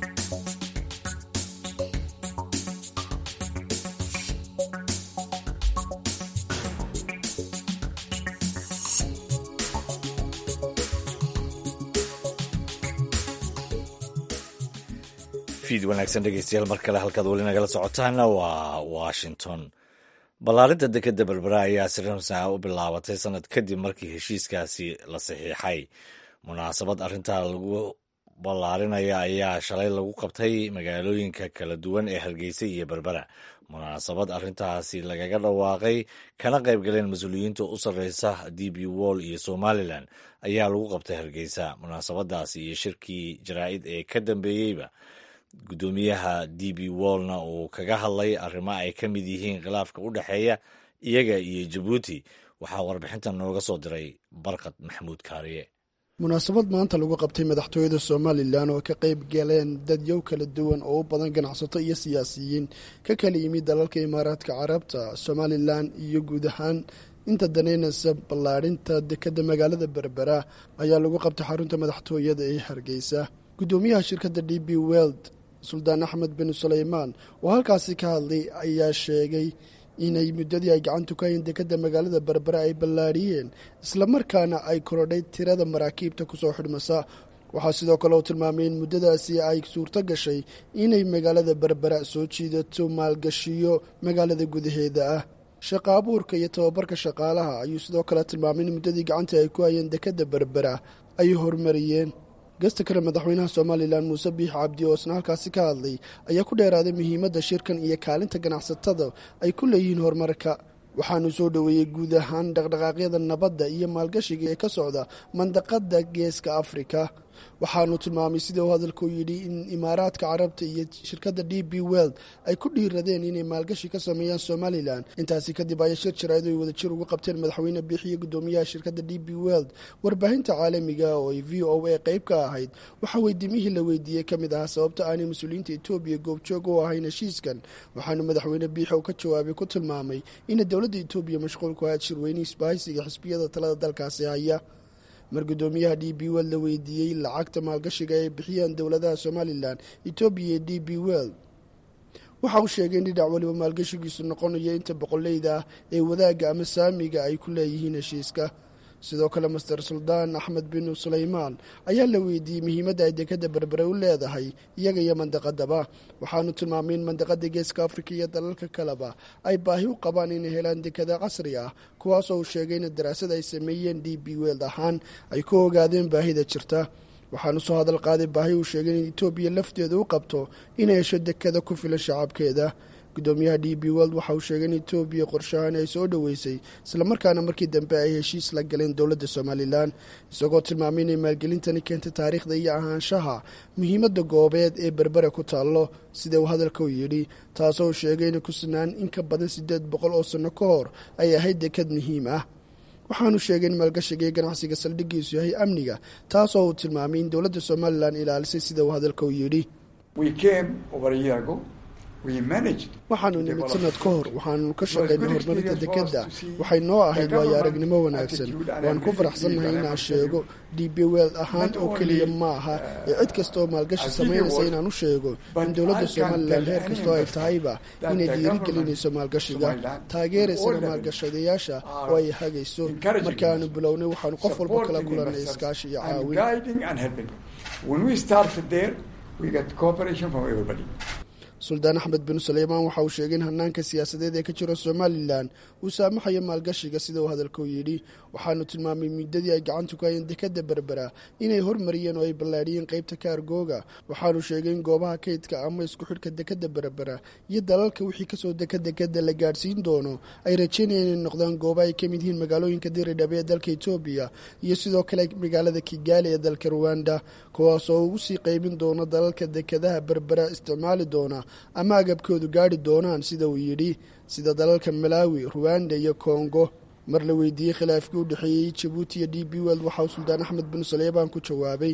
fiid wanaagsan dhegeystayaal mar kale halkaad weli nagala socotaana waa washington ballaarinta dekeda berbera ayaa si ramsa u bilaabatay sanad kadib markii heshiiskaasi la saxiixay munaasabad arrintaa lagu ballaarinaya ayaa shalay lagu qabtay magaalooyinka kala duwan ee hargeysa iyo berbera munaasabad arrintaasi lagaga dhawaaqay kana qayb galeen mas-uuliyiinta u sarreysa d b wall iyo somalilan ayaa lagu qabtay hargeysa munaasabadaasi iyo shirkii jaraa'id ee ka dambeeyeyba guddoomiyaha d b wallna uu kaga hadlay arrimo ay ka mid yihiin khilaafka u dhexeeya iyaga iyo jabuuti waxaa warbixintan nooga soo diray barkad maxamuud kaariye munaasabad maanta lagu qabtay madaxtooyada somalilan oo ka qayb galeen dadyow kala duwan oo u badan ganacsato iyo siyaasiyiin ka kala yimid dalalka imaaraadka carabta somalilan iyo guud ahaan inta daneynaysa ballaadhinta dekadda magaalada berbera ayaa lagu qabtay xarunta madaxtooyada ee hargeysa guddoomiyaha shirkadda d b weld suldaan axmed bin suleymaan oo halkaasi ka hadlay ayaa sheegay inay muddadii ay gacantu ka hayn dekadda magaalada berbera ay ballaadhiyeen islamarkaana ay korodhay tirada maraakiibta kusoo xidhmasa waxaa sidoo kale uu tilmaamay in muddadaasi ay suurto gashay inay magaalada berbera soo jiidato maalgashiyo magaalada gudaheeda ah shaqa abuurka iyo tababarka shaqaalaha ayuu sidoo kale tilmaamay in muddadii gacanta ay ku hayeen dekadda berbera ay horumariyeen gasta kale madaxweynaha somalilan muuse biix cabdi oo isna halkaasi ka hadlay ayaa ku dheeraaday muhiimadda shirkan iyo kaalinta ganacsatada ay ku leeyihiin horumarka waxaanu soo dhoweeyey guud ahaan dhaqdhaqaaqyada nabadda iyo maalgashiga ee ka socda mandaqada geeska afrika waxaanu tilmaamay sida uu hadalku yidhi in imaaraadka carabta iyo shirkadda d b weld ay ku dhiiradeen inay maalgashi ka sameeyaan somalilan intaasi kadib ayaa shir jaraa'id ay wadajir uga qabteen madaxweyne biixiyo guddoomiyaha shirkadda d b weld warbaahinta caalamiga oo ay v o a qayb ka ahayd waxaa weydiimihii la weydiiyey ka mid ahaa sababta aanay mas-uuliyiinta etoobiya goobjoog u ahayn heshiiskan waxaanu madaxweyne biixi oo ka jawaabay ku tilmaamay ina dowladda etoobiya mashquul ku ahayd shirweyne isbaahaysiga xisbiyada talada dalkaasi haya mar guddoomiyaha d b weld la weydiiyey lacagta maalgashiga ay bixiyaan dowladaha somalilan etoobiya iyo d b weld waxa uu sheegay in dhinac waliba maalgashigiisu noqonayo inta boqoleyda ah ee wadaagga ama saamiga ay ku leeyihiin heshiiska sidoo kale master suldaan axmed bin sulaymaan ayaa la weydiiyey muhiimadda ay dekadda berbere u leedahay iyaga iyo mandaqadaba waxaanu tilmaamay in mandaqada geeska afrika iyo dalalka kaleba ay baahi u qabaan inay helaan dekada casri ah kuwaasoo uu sheegay in daraasad ay sameeyeen d b weld ahaan ay ku ogaadeen baahida jirta waxaanu soo hadal qaaday baahi uu sheegay in etoobiya lafteeda u qabto inay hesho dekada ku filan shacabkeeda guddoomiyaha d b world waxa uu sheegay in etoobiya qorshahaan ay soo dhoweysay islamarkaana markii dambe ay heshiis la galeen dowladda somalilan isagoo tilmaamay inay maalgelintani keentay taariikhda iyo ahaanshaha muhiimadda goobeed ee berbera ku taallo sida uu hadalka u yidhi taasoo uu sheegay inay ku sinaan in ka badan siddeed boqol oo sanno ka hor ay ahayd dekad muhiim ah waxaanu sheegay in maalgashiga iyo ganacsiga saldhiggiisu yahay amniga taasoo uu tilmaamay in dowladda somalilan ilaalisay sida uu hadalka u yidhi waxaanu nimid sanad ka hor waxaanu ka shaqaynay horumarinta dekedda waxay noo ahayd waayo aragnimo wanaagsan waan ku faraxsannahay inaan sheego d b weld ahaan oo keliya ma aha ee cid kasta oo maalgashi samaynaysa inaan u sheego in dowladda somalilan heer kastoo ay tahayba inay dhiirigelinayso maalgashiga taageeraysana maalgashadayaasha oo ay hagayso markaanu bilownay waxaanu qof walba kala kulannay iskaashi iyo caawin suldaan axmed bin suleymaan waxa uu sheegay in hanaanka siyaasadeed ee ka jiro somalilan uu saamaxayo maalgashiga sida uu hadalku yidhi waxaanu tilmaamay muddadii ay gacanta ku hayeen dekadda berbera inay hormariyeen oo ay ballaadhiyeen qeybta kaargooga waxaanu sheegay in goobaha kaydka ama isku xidhka dekadda berbera iyo dalalka wixii kasoo deka dekadda la gaadhsiin doono ay rajeynayeen inay noqdaan gooba ay ka mid yihiin magaalooyinka diridhabe ee dalka etoobiya iyo sidoo kale magaalada kigaali ee dalka ruwanda kuwaas oo ugu sii qeybin doono dalalka dekadaha berbera isticmaali doona ama agabkoodu gaadhi doonaan sida uu yidhi sida dalalka malaawi ruwanda iyo kongo mar la weydiiyey khilaafkii u dhexeeyey jabuuti iyo d b weld waxa uu suldaan axmed bin saleebaan ku jawaabay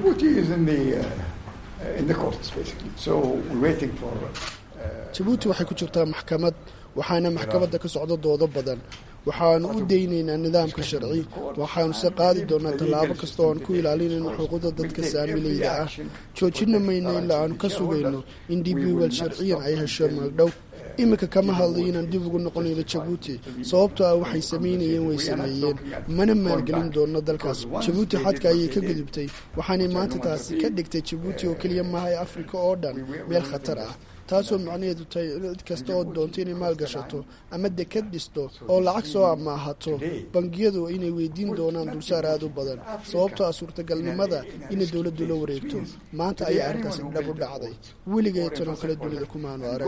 jabuuti waxay ku jirtaa maxkamad waxaana maxkamadda ka socdo doodo badan waxaanu u daynaynaa nidaamka sharci waxaanu se qaadi doonaa tallaabo kasta oo aan ku ilaalinayno xuquuqda dadka saamilayda ah joojina mayno ilaa aanu ka sugayno in d b weld sharciyan ay hesho magdhow iminka kama hadlayo inaan dib ugu noqonayno jabuuti sababtoo ah waxay samaynayeen way sameeyeen mana maalgelin doonno dalkaas jabuuti xadka ayay ka gudubtay waxaanay maanta taasi ka dhigtay jabuuti oo keliya maaha ee afrika oo dhan meel khatar ah taasoo macnaheedu tahay cid kasta oo doonto inay maalgashato ama dekad dhisto oo lacag soo amaahato bangiyadu inay weydiin doonaan dulsaar aad u badan sababtoo ah suurtagalnimada inay dowladdu la wareegto maanta ayaa arrintaas dhab u dhacday weligay tanoo kale dunida kumaanu arag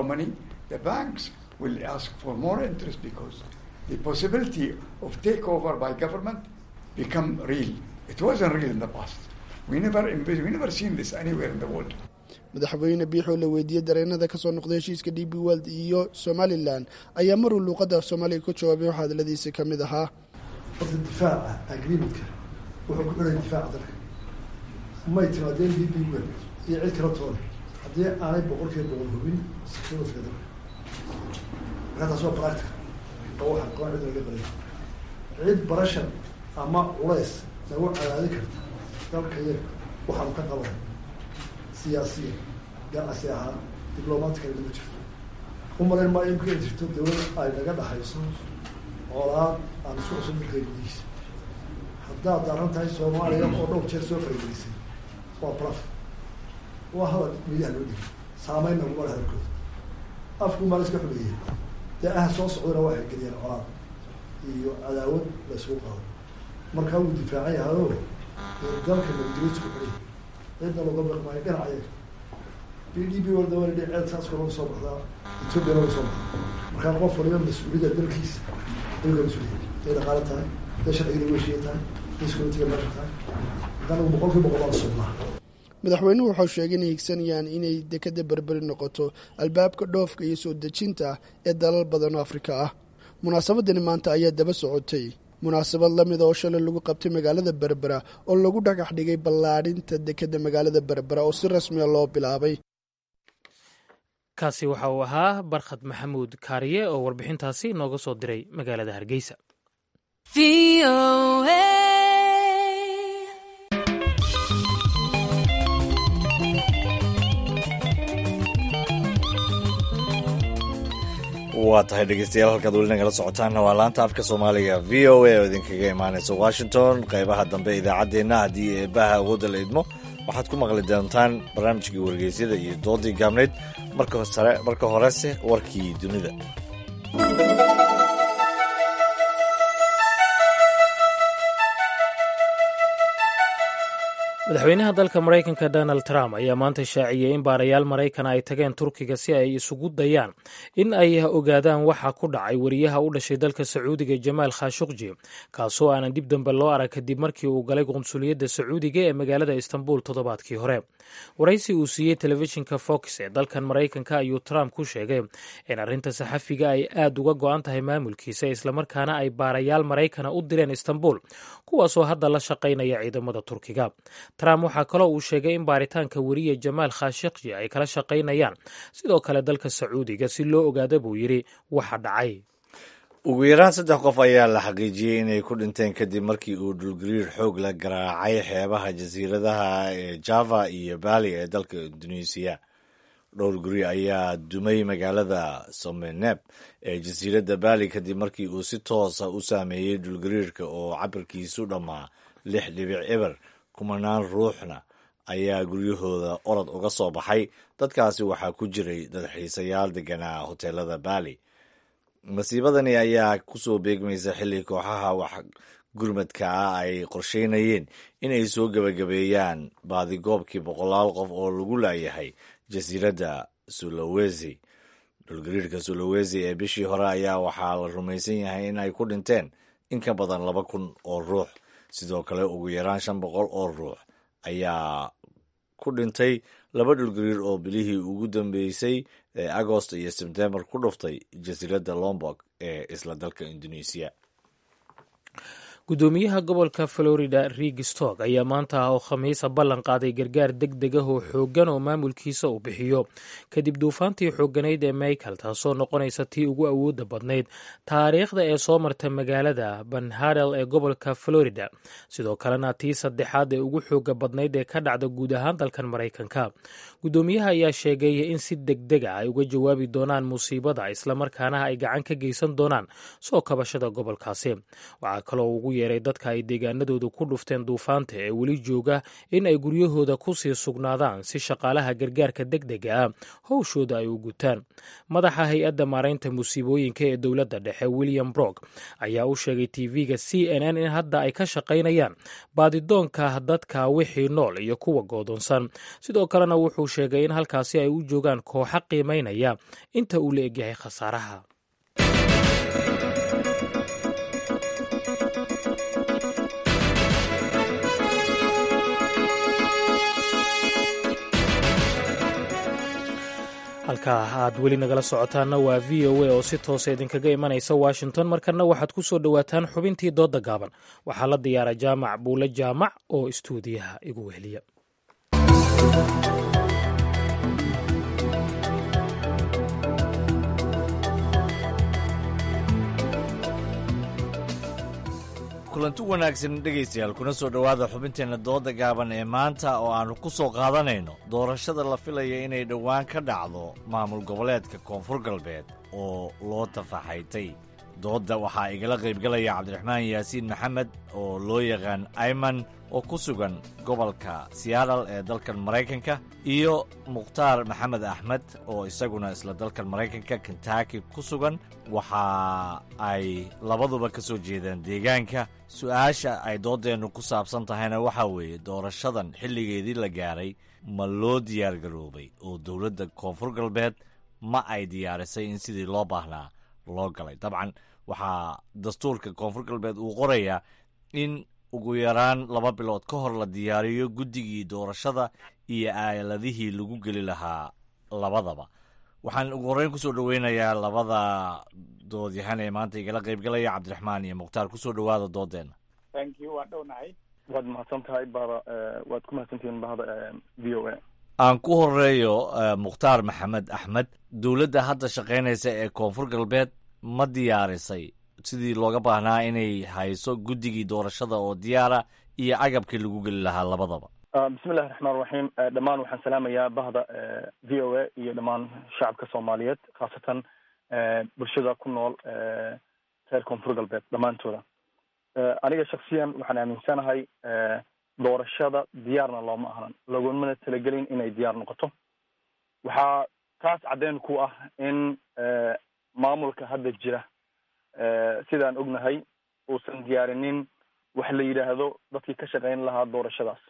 madaxweyne biixoo la weydiiyey dareenada kasoo noqday heshiiska d b weld iyo somalilan ayaa maruu luuqadda af soomaaliga ku jawaabay waxaa hadaladiisa ka mid ahaa horta difaaca agreementka wuxuu ku xidhay difaaca dalka may timaadeen d b weld iyo cid kala toona haddii aanay boqolkiiba boqol hubin security-ka dalka markaa taas waa practical oo waxaan qaban cid laga baray cid barashan ama culays nagu cadaadin karta dalka yaga waxaanu ka qaban siyaasiya ganacsi ahaan diblomatically ma jirto u malayn maayo imka in jirto dawlad ay naga dhaxayso colaad aan isku cusub dalka gudihiisa haddaad daran tahay soomaaliya oo dhowr jeer soo faragelisay waa blaf waa hadal midaha loo dhigay saameynna kuma le hadalkooda afku maa la iska xumeeyey dee aha soo socdana waxay geliyeen colaad iyo cadaawad la isugu qaado markaa wuu difaacan yahayo dalka nabadgelyadu ku xidhay cidna looga baqmaayo dhinac ayaga b d b walda waa ladhi ceed saas kor laga soo baxdaa ethoopia laga soo baxdaa markaa qof waliba mas-uuliyadda dalkiisa dalka mas-uuliyad day dhaqaale tahay day sharciga weshiya tahay day securitiga meesha tahay haddana boqol kiiba boqol waa la sugnaa madaxweynuhu waxau sheegay inay higsanayaan inay dekada berberi noqoto albaabka dhoofka iyo soo dejinta ee dalal badan oo afrika ah munaasabadani maanta ayaa daba socotay munaasabad lamida oo shalay lagu qabtay magaalada berbera oo lagu dhagax dhigay ballaadhinta dekada magaalada berbera oo si rasmiya loo bilaabay kaasi waxa uu ahaa barkhad maxamuud kaariye oo warbixintaasi nooga soo diray magaalada hargeysa waa tahay dhegeystayaal halkaad weli nagala socotaanna waa laanta afka soomaaliga v o a oo idinkaga imaanaysa washington qeybaha dambe idaacaddeenna haddii eebaha awoodda la idmo waxaad ku maqli doontaan barnaamijkii wargeysyada iyo doodii gaabnayd marka horese warkii dunida madaxweynaha dalka maraykanka donald trump ayaa maanta shaaciyey in baarayaal maraykana ay tageen turkiga si ay isugu dayaan in ay ogaadaan waxa ku dhacay wariyaha u dhashay dalka sacuudiga jamaal khashuqji kaasoo aanan dib dambe loo arag kadib markii uu galay qunsuliyadda sacuudiga ee magaalada istanbul toddobaadkii hore waraysi uu siiyey telefishinka fox ee dalkan maraykanka ayuu trump ku sheegay in arrinta saxafiga ay aad uga go-an tahay maamulkiisa islamarkaana ay baarayaal maraykana u direen istanbul kuwaasoo hadda la shaqaynaya ciidamada turkiga trump waxaa kaloo uu sheegay in baaritaanka weriye jamaal khashikji ay kala shaqaynayaan sidoo kale dalka sacuudiga si loo ogaada buu yidhi waxa dhacay ugu yaraan saddex qof ayaa la xaqiijiyey inay ku dhinteen kadib markii uu dhulgariir xoog la garaacay xeebaha jasiiradaha ee java iyo bali ee dalka induneisiya dhowr guri ayaa dumay magaalada someneb ee jasiiradda bali kadib markii uu si toosa u saameeyey dhulgariirka oo cabirkiisu dhammaa lix dhibic eber kumanaan ruuxna ayaa guryahooda orod uga soo baxay dadkaasi waxaa ku jiray dadxiisayaal deganaa hoteelada bali masiibadani ayaa kusoo beegmaysa xilli kooxaha wax gurmadka ah ay qorsheynayeen inay soo gebagabeeyaan baadigoobkii boqolaal qof oo lagu laayahay jasiiradda sulawesi dhulgariirka sulawesi ee bishii hore ayaa waxaa la rumaysan yahay in ay ku dhinteen in ka badan laba kun oo ruux sidoo kale ugu yaraan shan boqol oo ruux ayaa ku dhintay laba dhulgariir oo bilihii ugu dambeysay ee agost iyo sebtembar ku dhuftay jasiiradda lombok ee isla dalka indoneisiya gudoomiyaha gobolka florida rig stog ayaa maanta ah oo khamiisa ballan qaaday gargaar deg deg ah oo xooggan oo maamulkiisa uu bixiyo kadib duufaantii xoogganayd ee michael taasoo noqonaysa tii ugu awoodda badnayd taariikhda ee soo marta magaalada banhadel ee gobolka florida sidoo kalena tii saddexaad ee ugu xooga badnayd ee ka dhacda guud ahaan dalkan maraykanka gudoomiyaha ayaa sheegay in si deg deg ah ay uga jawaabi doonaan musiibada islamarkaana ay gacan ka geysan doonaan soo kabashada gobolkaasi waxaa kaloo ugu yeeray dadka ay deegaanadooda ku dhufteen duufaanta ee weli jooga in ay guryahooda ku sii sugnaadaan si shaqaalaha gargaarka deg dega ah howshooda ay u gutaan madaxa hay-adda maaraynta musiibooyinka ee dowladda dhexe william brog ayaa u sheegay tv-ga c n n in hadda ay ka shaqaynayaan baadidoonka dadka wixii nool iyo kuwa goodoonsan sidoo kalena wuxuu sheegay in halkaasi ay u joogaan kooxa qiimaynaya inta uu la egyahay khasaaraha halkaa aad weli nagala socotaanna waa v o a oo si toosa idinkaga imanaysa washington markanna waxaad ku soo dhowaataan xubintii doodda gaaban waxaa la diyaara jaamac buule jaamac oo istuudiyaha igu weheliya kulanti wanaagsan dhegaystayaal kuna soo dhowaada xubinteenna dooda gaaban ee maanta oo aannu ku soo qaadanayno doorashada la filaya inay dhowaan ka dhacdo maamul goboleedka koonfur galbeed oo loo tafaxaytay doodda waxaa igala qaybgalaya cabdiraxmaan yaasiin maxamed oo loo yaqaan ayman oo ku sugan gobolka seattle ee dalkan maraykanka iyo mukhtaar maxamed axmed oo isaguna isla dalkan maraykanka kentucky ku sugan waxa ay labaduba ka soo jeedaan deegaanka su-aasha ay dooddeennu ku saabsan tahayna waxaa weeye doorashadan xilligeedii la gaaray ma loo diyaargaroobay oo dowladda koonfur galbeed ma ay diyaarisay in sidii loo baahnaa loo galay dabcan waxaa dastuurka koonfur galbeed uu qorayaa in ugu yaraan laba bilood ka hor la diyaariyo guddigii doorashada iyo aaladihii lagu geli lahaa labadaba waxaan ugu horreyn kusoo dhoweynayaa labada doodyahan ee maanta igala qaybgalaya cabdiraxmaan iyo mukhtaar kusoo dhowaada doodeenna thank you waan dhownahay waad mahadsan tahay bahda waad ku mahadsantihiin bahda v o a aan ku horeeyo mukhtaar maxamed axmed dowladda hadda shaqaynaysa ee koonfur galbeed ma diyaarisay sidii looga baahnaa inay hayso guddigii doorashada oo diyaara iyo agabkii lagu geli lahaa labadaba bismi illahi raxmaan raxiim dhammaan waxaan salaamayaa bahda v o a iyo dhammaan shacabka soomaaliyeed khaasatan bulshada ku nool reer koonfur galbeed dhammaantooda aniga shaksiyan waxaan aaminsanahay doorashada diyaarna looma ahlan lagumana talagelin inay diyaar noqoto waxaa taas caddeyn ku ah in maamulka hadda jira sidaan ognahay uusan diyaarinin wax la yidhaahdo dadkii ka shaqayn lahaa doorashadaas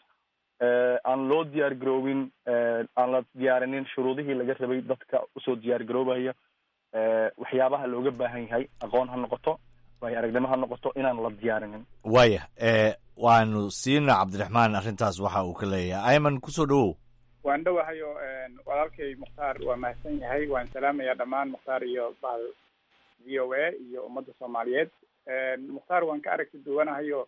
aan loo diyaar garoobin aan la diyaarinin shuruudihii laga rabay dadka usoo diyaar garoobaya waxyaabaha looga baahan yahay aqoon ha noqoto waayo aragnimo ha noqoto inaan la diyaarinin waaya waanu siina cabdiraxmaan arrintaas waxa uu ka leeyahay ayman kusoo dhowow waan dhowahayo walaalkay mukhtaar waa mahadsan yahay waan salaamayaa dhammaan mukhtaar iyo bahal v o a iyo ummadda soomaaliyeed mukhtaar waan ka aragti duwanahayo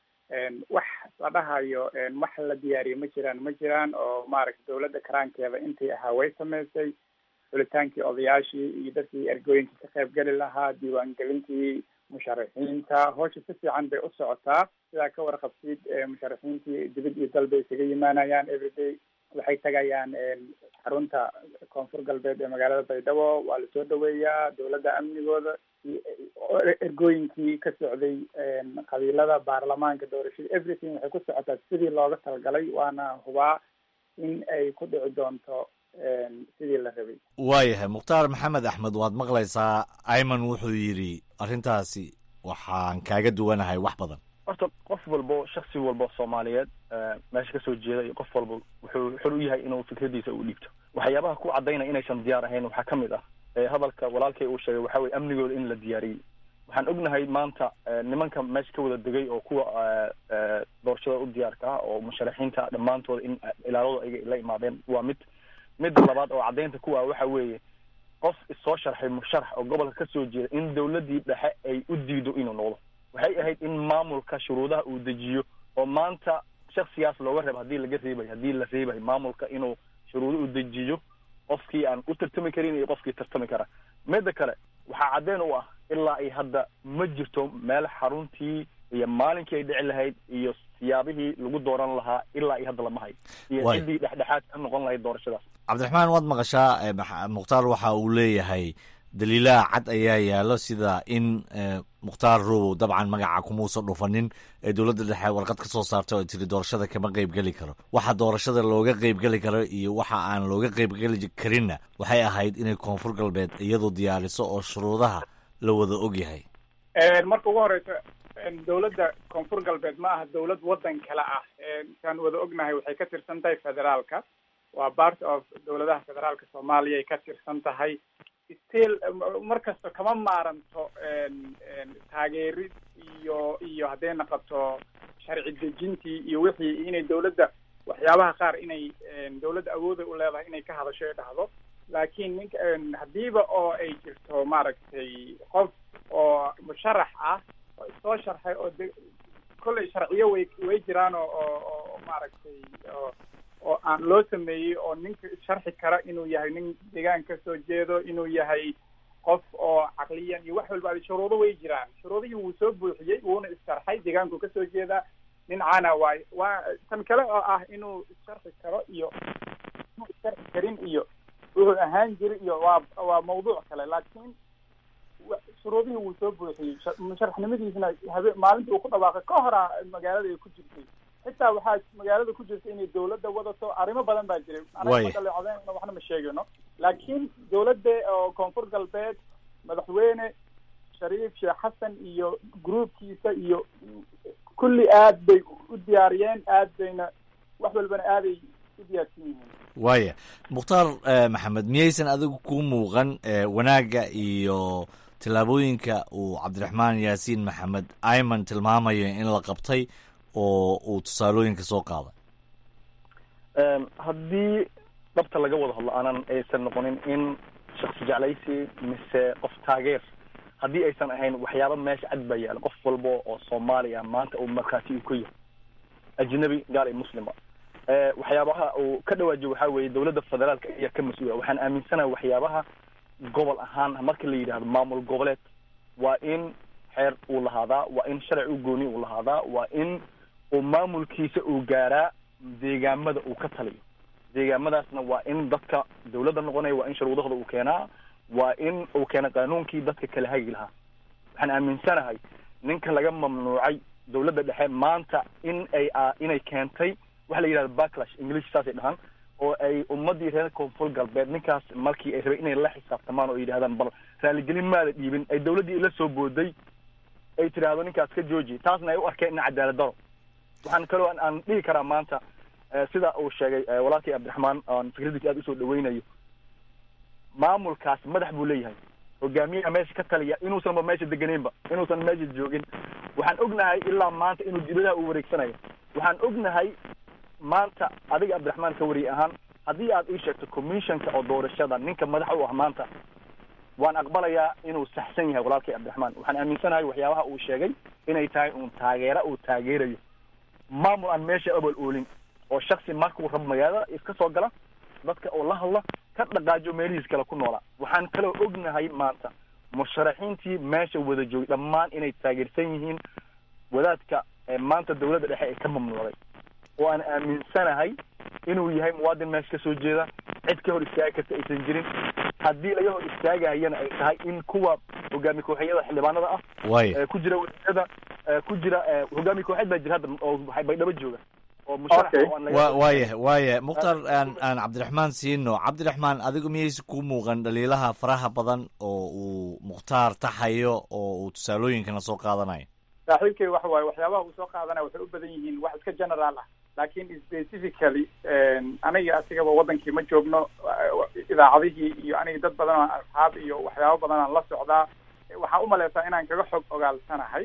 wax la dhahayo wax la diyaariye ma jiraan ma jiraan oo maaragta dawladda karaankeeda intii ahaa way samaysay xulitaankii odayaashii iyo dadkii ergooyinkii ka qayb geli lahaa diiwaangelintii musharaxiinta howsha si fiican bay u socotaa sidaa ka warqabtid musharaxiintii dibad iyo dal bay isaga yimaanayaan everyday waxay tagayaan xarunta koonfur galbeed ee magaalada baydhabo waa lasoo dhaweeyaa dowladda amnigooda ergooyinkii ka socday qabiilada baarlamaanka doorashada everything waxay ku socotaa sidii looga talagalay waana hubaa in ay ku dhici doonto sidii la rabay waayahay mukhtaar maxamed axmed waad maqlaysaa ayman wuxuu yidhi arrintaasi waxaan kaaga duwanahay wax badan horta qof walbo shaksi walbo soomaaliyeed meesha kasoo jeeda iyo qof walba wuxuu xor u yahay inuu fikradiisa u dhiibto waxyaabaha ku cadaynaya inaysan diyaar ahayn waxaa ka mid ah hadalka walaalkay uu sheegay waxa weye amnigooda in la diyaariyey waxaan ognahay maanta nimanka meesha ka wada degay oo kuwa doorashada u diyaarka ah oo musharaxiinta dhammaantooda in ilaaladooda ay la imaadeen waa mid midda labaad oo caddaynta kuwa waxa weeye qof isoo sharxay musharax oo gobolka kasoo jeeda in dawladdii dhexe ay u diido inuu noqdo waxay ahayd in maamulka shuruudaha uu dejiyo oo maanta shaksigaas looga reebo haddii laga reebayo haddii la reebayo maamulka inuu shuruudo u dejiyo qofkii aan u tartami karin iyo qofkii tartami kara midda kale waxaa caddeyn u ah ilaa ay hadda ma jirto meel xaruntii iyo maalinkii ay dhici lahayd iyo siyaabihii lagu dooran lahaa ilaa ay hadda lama hayo iyo ciddii dhexdhexaad ka noqon lahayd doorashadaas cabdiraxmaan waad maqashaa mukhtaar waxa uu leeyahay daliilaha cad ayaa yaallo sida in mukhtaar robow dabcan magaca kumuusan dhufanin ee dowladda dhexe warqad ka soo saartay oo tiri doorashada kama qeybgeli karo waxa doorashada looga qeybgeli karo iyo waxa aan looga qeybgeli karinna waxay ahayd inay koonfur galbeed iyadu diyaariso oo shuruudaha la wada ogyahay marka ugu horeysa dowladda koonfur galbeed ma aha dowlad waddan kale ah saan wada ognahay waxay ka tirsan tahay federaalka waa part of dowladaha federaalka soomaaliya ay ka tirsan tahay still mar kasta kama maaranto taageerid iyo iyo hadday naqoto sharci dejintii iyo wixii inay dowladda waxyaabaha qaar inay dowladda awooda u leedahay inay ka hadasho ee dhahdo laakiin ninka haddiiba oo ay jirto maaragtay qof oo musharax ah oo isoo sharxay oo de kollay sharciyo way way jiraan oo oo oo maaragtay oo oo aan loo sameeyey oo ninka sharxi kara inuu yahay nin deegaan ka soo jeedo inuu yahay qof oo caqliyan iyo wax walba shuruudo way jiraan shuruudihii wuu soo buuxiyey wuuna issharxay deegaanku kasoo jeedaa nin cana waay waa tan kale oo ah inuu issharxi karo iyo inuu issharxi karin iyo wuxuu ahaan jiri iyo waa waa mawduuc kale laakiin shuruudihii wuu soo buuxiyey musharaxnimadiisna habe maalintii uu ku dhawaaqay ka horaa magaalada ay ku jirtay xitaa waxaa magaalada ku jirta inay dawladda wadato arrimo badan baa jiray anaga waxna ma sheegayno laakiin dawladda oo koonfur galbeed madaxweyne shariif sheekh xasan iyo groupkiisa iyo kulli aad bay u diyaariyeen aad bayna wax walbana aaday u diyaarsan yihiin waaya mukhtaar maxamed miyaysan adigu ku muuqan wanaagga iyo tillaabooyinka uu cabdiraxmaan yaasiin maxamed ayman tilmaamayo in la qabtay oo uu tusaalooyinka soo qaaday haddii dhabta laga wada hadlo aanan aysan noqonin in shaksi jeclaysi mise qof taageer haddii aysan ahayn waxyaaba meesha cad baa yaala qof walba oo soomaaliya maanta uu markhaati uu ka yahay ajnabi gaal iyo muslima waxyaabaha uu ka dhawaajiyo waxaa weeye dawladda federaalka ayaa ka mas-uula waxaan aaminsanahay waxyaabaha gobol ahaan marka la yidhahdo maamul goboleed waa in xeer uu lahaadaa waa in sharci u gooni uu lahaadaa waa in uu maamulkiisa uu gaaraa deegaamada uu ka taliyo deegaamadaasna waa in dadka dawladda noqonaya waa in shuruudahooda uu keenaa waa in uu keena qaanuunkii dadka kala hagi lahaa waxaan aaminsanahay ninka laga mamnuucay dawladda dhexe maanta in ay inay keentay waxa la yidhahda backlash english saasay dhahaan oo ay ummadii reer koonfur galbeed ninkaas markii ay rabay inay la xisaabtamaan oo yidhahdaan bal raaligelin maada dhiibin ay dawladdii ila soo booday ay tidhaahdo ninkaas ka jooji taasna ay u arkeen in cadaalad daro waxaan kaloo aan dhihi karaa maanta sida uu sheegay walaalkii cabdiraxmaan aan fikradiisa aada usoo dhaweynayo maamulkaas madax buu leeyahay hogaamiyaha meesha ka taliya inuusanba meesha deganeynba inuusan meesha joogin waxaan ognahay ilaa maanta inuu dibadaha uu wareegsanayo waxaan ognahay maanta adiga cabdiraxmaan ka wariye ahaan haddii aad ii sheegto commissionka oo doorashada ninka madax u ah maanta waan aqbalayaa inuu saxsan yahay walaalkii cabdiraxmaan waxaan aaminsanahay waxyaabaha uu sheegay inay tahay uun taageera uu taageerayo maamul aan meesha abal oolin oo shaksi markuu rabo magaalada iska soo gala dadka oo la hadla ka dhaqaajo meelihiis kale ku noolaa waxaan kaloo ognahay maanta musharaxiintii meesha wada joogay dhammaan inay taageersan yihiin wadaadka maanta dawladda dhexe ay ka mamnuucday oo aan aaminsanahay inuu yahay muwaadin meesha kasoo jeeda cid ka hor istaagi karta aysan jirin haddii laga hor istaagayana ay tahay in kuwa hogaami kooxeeyada xildhibaanada ah Waaya. ku jira wasiirada ku jira hogaami kooxeed baa jira hadda oo baydhabo jooga oo musharax oo aan laga- wa waaya waaya mukhtar aan aan cabdiraxmaan siino cabdiraxmaan adigu miyaysa kuu muuqan dhaliilaha faraha badan oo uu mukhtaar taxayo oo uu tusaalooyinkana soo qaadanayo saaxiibkay waxa waaye waxyaabaha uu soo qaadanaya waxay u badan yihiin wax iska general ah laakiin specifically aniga asigaba wadankii ma joogno idaacadihii iyo aniga dad badan oo asxaab iyo waxyaabo badan aan la socdaa waxaan umaleysaa inaan kaga xog ogaalsanahay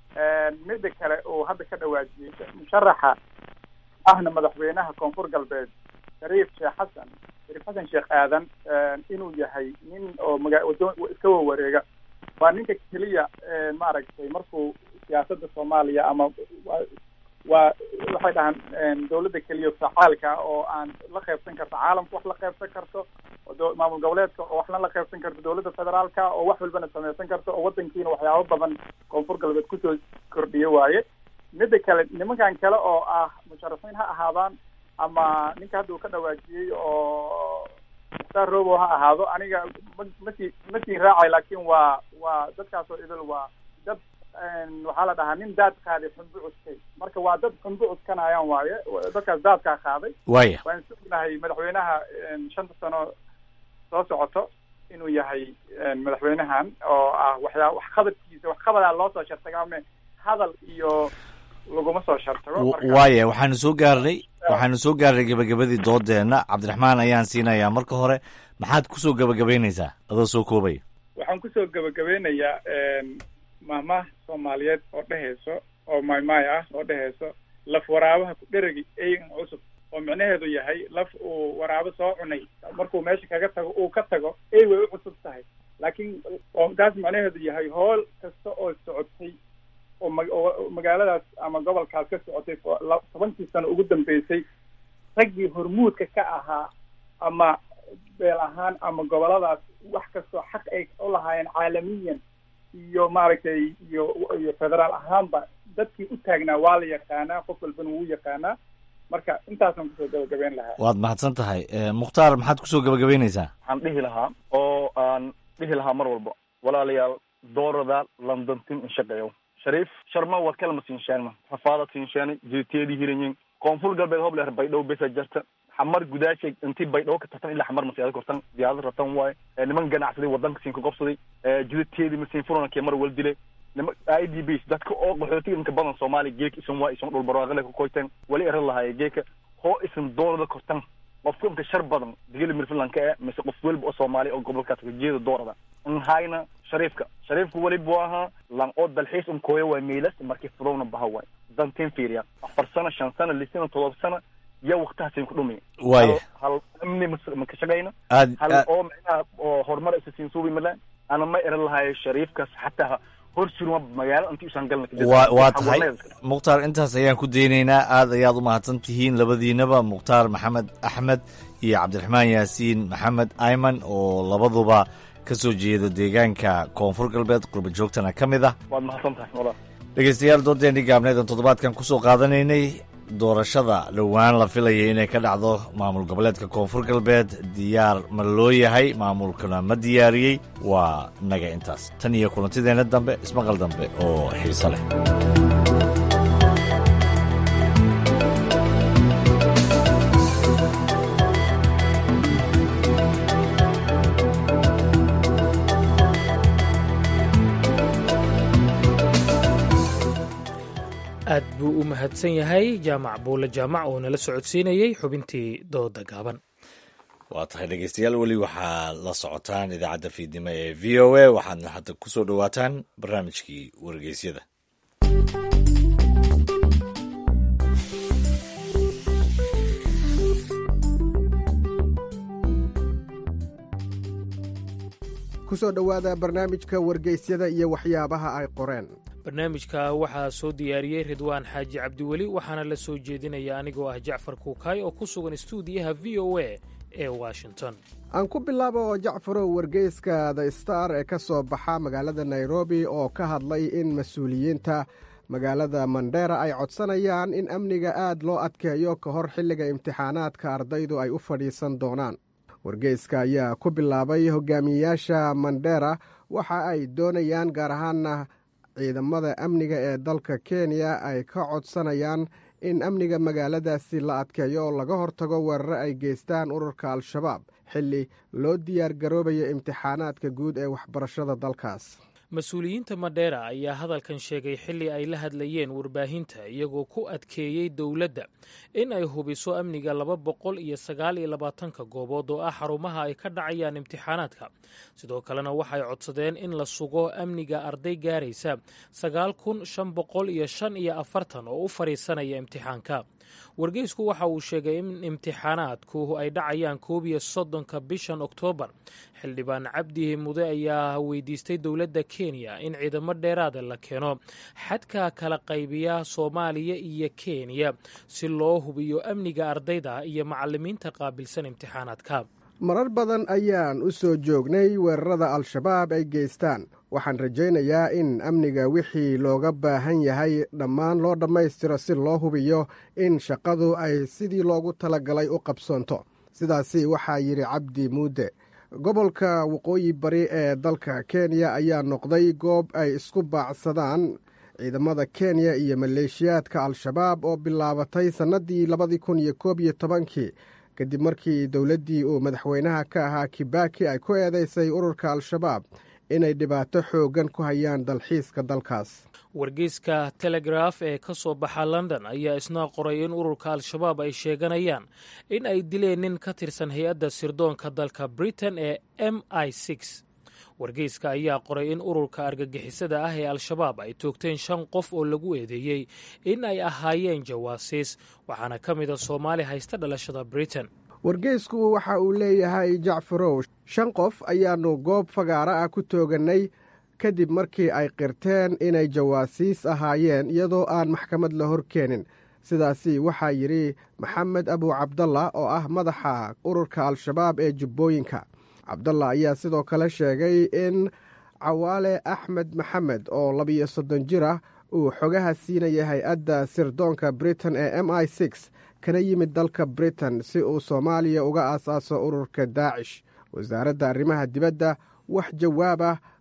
mida kale uu hadda ka dhawaajiyey musharaxa ahna madaxweynaha koonfur galbeed shariif sheekh xasan shariif xasan sheekh aadan inuu yahay nin oo maga wado iska wawareega waa ninka keliya maaragtay markuu siyaasadda soomaaliya ama waa- waa waxay dhahaan dawladda keliya facaalka ah oo aan la qaybsan karto caalamka wax la qaybsan karto oo do- maamul goboleedka oo waxna la qaybsan karto dawladda federaalka oo wax walbana samaysan karto oo wadankiina waxyaabo badan koonfur galbeed kusoo kordhiye waaye mida kale nimankan kale oo ah musharaxiin ha ahaadaan ama ninka hadda uu ka dhawaajiyey oo mukhtaar robo ha ahaado aniga ma masii masii raacay laakiin waa waa dadkaasoo idil waa dad waxaa la dhahaa nin daad qaaday xunbu cuskay marka waa dad xunbu cuskanayaan waaye dadkaas daadkaa qaaday Waaya. waan sugnahay madaxweynaha shanta sano soo socoto inuu yahay madaxweynahan oo ah waxyaa waxqabadkiisa waxqabadaa loo soo shartagaa me hadal iyo laguma soo shartago marka waaya waxaanu soo gaarnay waxaanu soo gaarnay gebagabadii doodeenna cabdiraxmaan ayaan siinayaa marka hore maxaad kusoo gebagabaynaysaa adoo soo koobaya waxaan kusoo gabagabeynayaa maamaha soomaaliyeed oo dhehayso oo maymay ah oo dhehayso laf waraabaha ku dheregi eyan cusub oo micnaheedu yahay laf uu waraabo soo cunay markuu meesha kaga tago uu ka tago ey way u cusub tahay laakiin oo taas micnaheedu yahay hool kasta oo socotay oo ma- oo magaaladaas ama gobolkaas ka socotay oo la- tobankii sano ugu dambeysay raggii hormuudka ka ahaa ama beel ahaan ama goboladaas wax kastoo xaq ay u lahaayeen caalamiyan iyo maaragtay iyo iyo federaal ahaanba dadkii u taagnaa waa la yaqaanaa qof walbana wuu yaqaanaa marka intaasaan kusoo gabagabeyn lahaa waad mahadsan tahay Eh, mukhtaar maxaad kusoo gebagabaynaysaa waxaan dhihi lahaa oo aan dhihi lahaa mar walba walaalayaal doorada londontin in shaqeeyo shariif sharma waa kalama siinshaanma rafaada siinshaani jiriteedii hiranyin koonfur galbeed hobler baydhow besa jarta xamar gudaashay intii baydhabo ka tartan ilaa xamar masiyaada kortan diyaarad ratan waaye niman ganacsaday wadanka siin ka gobsaday jidadteedii masiin furanakee mar wal dile nima i d b dadka oo qaxootiga inka badan soomaaliya geeka isan waa isan dhul barwaaqale ka koyteen wali eran lahaaye geeka hoo isan doorada kortan qofka inka shar badan digili mirfinlandka e mise qof weliba oo soomaaliya oo gobolkaas ka jeeda doorada nhayna shariifka shariifka weli buu ahaa lan oo dalxiis un kooya waay meylas markii furowna baha waay dantiin fiiriya afar sano shan sano lix sano todoba sano yaa waktihaasiin ku dhumi Waaya. hal amni mas- ma ka shaqayna Aad- hal aad- oo micnaha oo horumar isa siin suubi malaan ana ma eran lahayo shariifkaas xataa hor surma magaalo intii usan galna waa waa tahay mukhtaar intaas ayaan ku daynaynaa aad ayaad u mahadsan tihiin labadiinaba mukhtaar maxamed axmed iyo cabdiraxmaan yaasiin maxamed ayman oo labaduba ka soo jeeda deegaanka koonfur galbeed qurba joogtana ka mid ah waad mahadsan tahay walaal dhegeystayaal doodeenii gaabneedan toddobaadkan kusoo qaadanaynay doorashada dhowaan la filayay inay ka dhacdo maamul goboleedka koonfur galbeed diyaar ma loo yahay maamulkuna ma diyaariyey waa naga intaas tan iyo kulantideenna dambe ismaqal dambe oo xiiso leh aad buu u mahadsan yahay jaamac buule jaamac oo nala socodsiinayey xubintii dooda gaaban waa tahay dhegeystayaal weli waxaa la socotaan idaacadda fiidnimo ee v o a waxaadna hadda ku soo dhowaataan barnaamijkii wargeysyada kusoo dhowaada barnaamijka wargeysyada iyo waxyaabaha ay qoreen barnaamijka waxaa soo diyaariyey ridwaan xaaji cabdiweli waxaana la soo jeedinaya anigoo ah jacfar kuukaay oo ku sugan stuudiyaha v o a ee washington aan ku bilaabo oo jacfarow wargeyska the star ee ka soo baxa magaalada nairobi oo ka hadlay in mas-uuliyiinta magaalada mandheera ay codsanayaan in amniga aad loo adkeeyo ka hor xilliga imtixaanaadka ardaydu ay u fadhiisan doonaan wargeyska ayaa ku bilaabay hogaamiyeyaasha mandheera waxa ay doonayaan gaar ahaana ciidamada amniga ee dalka kenya ay ka codsanayaan in amniga magaaladaasi la adkeeyo oo laga hortago weeraro ay geystaan ururka al-shabaab xilli loo diyaar garoobayo imtixaanaadka guud ee waxbarashada dalkaas mas-uuliyiinta madheera ayaa hadalkan sheegay xilli ay la hadlayeen warbaahinta iyagoo ku adkeeyey dowladda in ay hubiso amniga laba boqol iyo sagaal iyo labaatanka goobood oo ah xarumaha ay ka dhacayaan imtixaanaadka sidoo kalena waxay codsadeen in la sugo amniga arday gaaraysa sagaal kun shan boqol iyo shan iyo afartan oo u fadhiisanaya imtixaanka wargeysku waxa uu sheegay in imtixaanaadku ay dhacayaan koob iyo soddonka bishan oktoobar xildhibaan cabdi mude ayaa weydiistay dowladda kenya in ciidamo dheeraada la keeno xadka kala qaybiya soomaaliya iyo kenya si loo hubiyo amniga ardayda iyo macalimiinta qaabilsan imtixaanaadka marar badan ayaan u soo joognay weerarada al-shabaab ay geystaan waxaan rajaynayaa in amniga wixii looga baahan yahay dhammaan loo dhammaystiro si loo hubiyo in shaqadu ay sidii loogu talagalay u qabsoonto sidaasi waxaa yidhi cabdi muude gobolka waqooyi bari ee dalka kenya ayaa noqday goob ay isku baacsadaan ciidamada kenya iyo maleeshiyaadka al-shabaab oo bilaabatay sannadii labadii kun iyo koob iyo tobankii kadib markii dowladdii uu madaxweynaha ka ahaa kibaki ay ku eedeysay ururka al-shabaab inay dhibaato xooggan ku hayaan dalxiiska dalkaas wargeyska telegraf ee ka soo baxa london ayaa isna qoray in ururka al-shabaab ay sheeganayaan in ay dileen nin ka tirsan hay-adda sirdoonka dalka britain ee m i six wargeyska ayaa qoray in ururka argagixisada ah ee al-shabaab ay toogteen shan qof oo lagu eedeeyey in ay ahaayeen jawaasiis waxaana ka mida soomaali haysta dhalashada britain wargeysku waxa uu leeyahay jacfarow shan qof ayaannu goob fagaara ah ku toogannay kadib markii ay qirteen inay jawaasiis ahaayeen iyadoo aan maxkamad la hor keenin sidaasi waxaa yidhi maxamed abu cabdalla oo ah madaxa ururka al-shabaab ee jubbooyinka cabdalla ayaa sidoo kale sheegay in cawaale axmed maxamed oo labiyo soddon jir ah uu xogaha siinaya hay-adda sirdoonka britain ee m i six kana yimid dalka britain si uu soomaaliya uga aasaaso ururka daacish wasaaradda arrimaha dibadda wax jawaab ah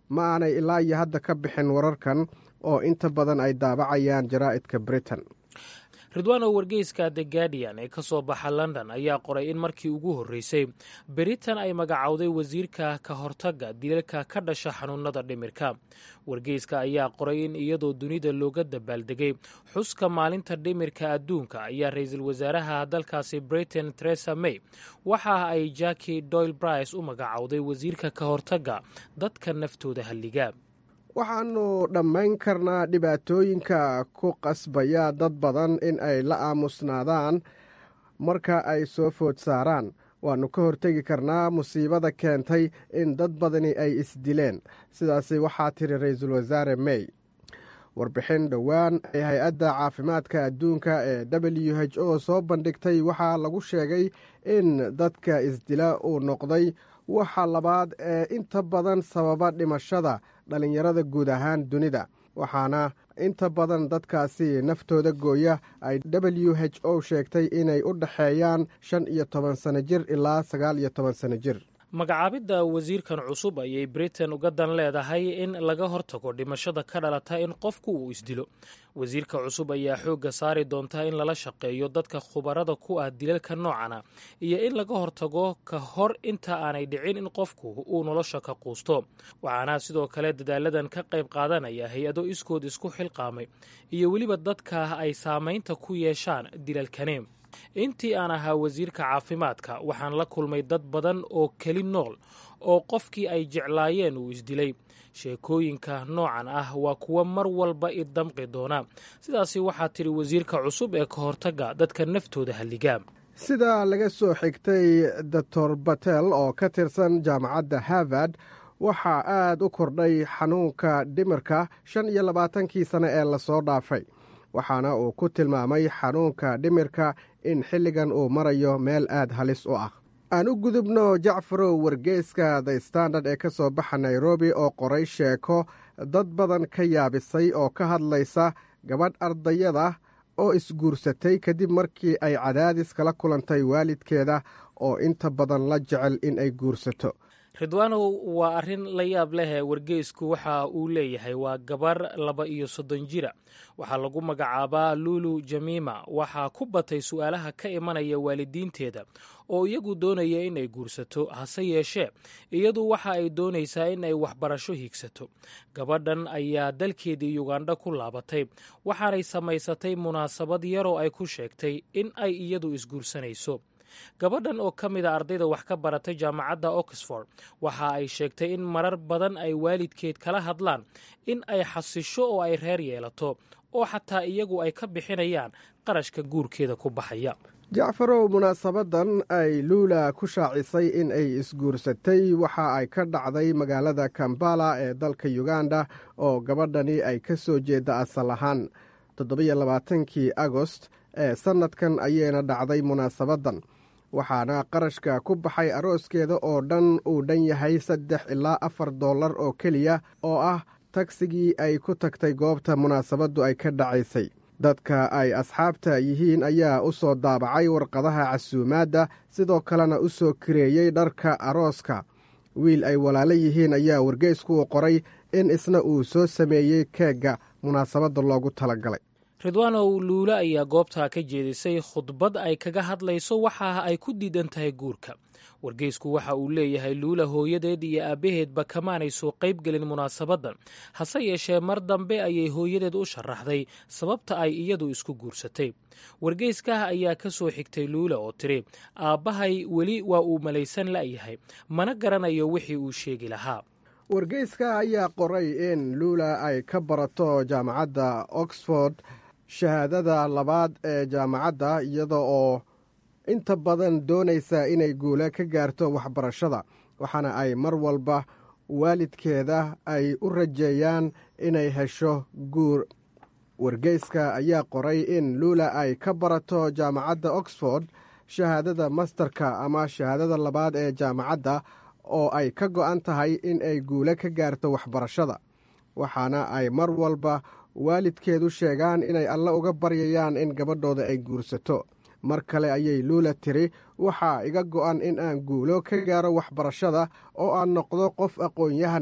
ma aanay ilaa iyo hadda ka bixin wararkan oo inta badan ay daabacayaan jaraa'idka britain ridwaan oo wargeyska the guardian ee ka soo baxa london ayaa qoray in markii ugu horreysay britain ay magacowday wasiirka ka hortagga dilalka ka dhasha xanuunada dhimirka wargeyska ayaa qoray in iyadoo dunida looga dabaaldegay xuska maalinta dhimirka adduunka ayaa ra-iisul wasaaraha dalkaasi britain teresa may waxa ay jacki doyle brice u magacowday wasiirka ka hortagga dadka naftooda halliga waxaannu dhammayn karnaa dhibaatooyinka ku qasbaya dad badan in ay la aamusnaadaan marka ay soo food saaraan waannu ka hortegi karnaa musiibada keentay in dad badani ay isdileen sidaasi waxaa tiri ra-iisul wasaare may warbixin dhowaan ay hay-adda caafimaadka adduunka ee w h o soo bandhigtay waxaa lagu sheegay in dadka isdila uu noqday waxa labaad ee inta badan sababa dhimashada dhallinyarada guud ahaan dunida waxaana inta badan dadkaasi naftooda gooya ay w h o sheegtay inay u dhexeeyaan shan iyo toban sano jir ilaa sagaal iyo toban sano jir magacaabidda wasiirkan cusub ayay britain uga dan leedahay in laga hortago dhimashada ka dhalata in qofku uu isdilo wasiirka cusub ayaa xoogga saari doonta in lala shaqeeyo dadka khubarada ku ah dilalka noocana iyo in laga hortago ka hor inta aanay dhicin in qofku uu nolosha ka quusto waxaana sidoo kale dadaaladan ka qayb qaadanaya hay-ado iskood isku xilqaamay iyo weliba dadka ay saamaynta ku yeeshaan dilalkani intii aan ahaa wasiirka caafimaadka waxaan la kulmay dad badan oo keli nool oo qofkii ay jeclaayeen uu isdilay sheekooyinka noocan ah waa kuwa mar walba i damqi doona sidaasi waxaa tidhi wasiirka cusub ee ka hortagga dadka naftooda halligaa sida laga soo xigtay doctor batel oo ka tirsan jaamacadda harvard waxaa aad u kordhay xanuunka dhimirka shan iyo labaatankii sane ee lasoo dhaafay waxaana uu ku tilmaamay xanuunka dhimirka in xilligan uu marayo meel aad halis u ah aan u gudubno jacfarow wargeyska the standard ee ka soo baxa nairobi oo qoray sheeko dad badan ka yaabisay oo ka hadlaysa gabadh ardayada oo isguursatay kadib markii ay cadaadis kala kulantay waalidkeeda oo inta badan la jecel in ay guursato ridwaanow waa arrin la yaab leh wargeysku waxa uu leeyahay waa gabar laba iyo soddon jira waxaa lagu magacaabaa lulu jamiima waxaa ku batay su'aalaha ka imanaya waalidiinteeda oo iyagu doonaya in ay guursato hase yeeshee iyadu waxa ay doonaysaa in ay waxbarasho higsato gabadhan ayaa dalkeedii yugandha ku laabatay waxaanay samaysatay munaasabad yaroo ay ku sheegtay in ay iyadu isguursanayso gabadhan oo ka mid a ardayda wax ka baratay jaamacadda oxford waxa ay sheegtay in marar badan ay waalidkeed kala hadlaan in ay xasisho oo ay reer yeelato oo xataa iyagu ay ka bixinayaan qarashka guurkeeda ku baxaya jacfarow munaasabadan ay luula ku shaacisay in ay isguursatay waxa ay ka dhacday magaalada kambala ee dalka uganda oo gabadhani ay ka soo jeeda asal ahaan toddobiyo labaatankii agost ee sannadkan ayayna dhacday munaasabadan waxaana qarashka ku baxay arooskeeda oo dhan uu dhan yahay saddex ilaa afar dollar oo keliya oo ah tagsigii ay ku tagtay goobta munaasabaddu ay ka dhacaysay dadka ay asxaabta yihiin ayaa u soo daabacay warqadaha casuumaadda sidoo kalena u soo kareeyey dharka arooska wiil ay walaalo yihiin ayaa wargeysku u qoray in isna uu soo sameeyey keegga munaasabadda loogu talagalay ridwaanow luule ayaa goobtaa ka jeedisay khudbad ay kaga hadlayso waxa ay ku diidan tahay guurka wargeysku waxa uu leeyahay luula hooyadeed iyo aabbaheedba kamaanay soo qaybgelin munaasabaddan hase yeeshee mar dambe ayay hooyadeed u sharaxday sababta ay iyadu isku guursatay wargeyskaah ayaa ka soo xigtay luula oo tiri aabbahay weli waa uu malaysan la'yahay mana garanayo wixii uu sheegi lahaa wargeyska ayaa qoray in luula ay ka barato jaamacadda oxford shahaadada labaad ee jaamacadda iyada oo inta badan doonaysa inay guule ka gaarto waxbarashada waxaana ay mar walba waalidkeeda ay u rajeeyaan inay hesho guur wargeyska ayaa qoray in luula ay ka barato jaamacadda oxford shahaadada masterka ama shahaadada labaad ee jaamacadda oo ay ka go'an tahay in ay guule ka gaarto waxbarashada waxaana ay mar walba waalidkeedu sheegaan inay alle uga baryayaan in gabadhooda ay guursato mar kale ayay luula tiri waxaa iga go'an in aan guulo ka gaaro waxbarashada oo aan noqdo qof aqoon-yahana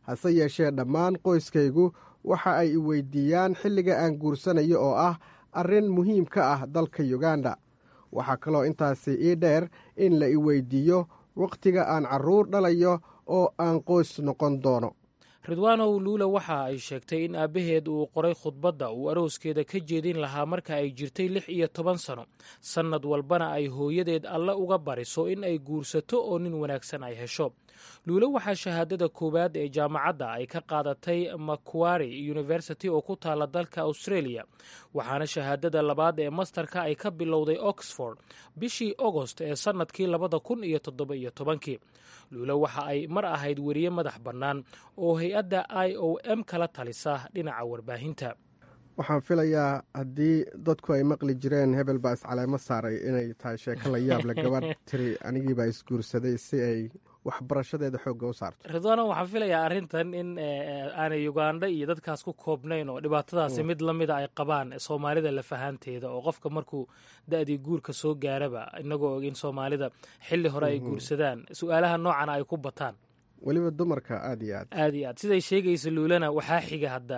hase yeeshee dhammaan qoyskaygu waxa ay i weydiiyaan xilliga aan guursanayo oo ah arrin muhiim ka ah dalka yuganda waxaa kaloo intaasi ii dheer in la i weydiiyo wakhtiga aan carruur dhalayo oo aan qoys noqon doono ridwaanow luula waxa ay sheegtay in aabbaheed uu qoray khudbadda uu arooskeeda ka jeedin lahaa marka ay jirtay lix iyo toban sano sannad walbana ay hooyadeed alle uga bariso in ay guursato oo nin wanaagsan ay hesho luula waxaa shahaadada koowaad ee jaamacadda ay ka qaadatay makuari university oo ku taala dalka australia waxaana shahaadada labaad ee mastarka ay ka bilowday oxford bishii agost ee sannadkii labada kun iyo toddoba iyo tobankii luula waxa ay mar ahayd weriye madax bannaan oo hay-adda i o m kala talisa dhinaca warbaahinta waxaan filayaa haddii dadku ay maqli jireen hebel baa iscaleemo saaray inay tahay sheeko la yaab le gabadh tiri anigiibaa isguursaday si ay waxbarashadeeda xoogga u saarto ridwaano waxaan filayaa arrintan in aanay ugandha iyo dadkaas ku koobnayn oo dhibaatadaasi mid la mida ay qabaan soomaalida lafahaanteeda oo qofka markuu da-dii guurka soo gaaraba inagoo og in soomaalida xilli hore ay guursadaan su-aalaha noocana ay ku bataan weliba dumarka aada iyo aad aad iyo aad siday sheegaysa luulana waxaa xiga hadda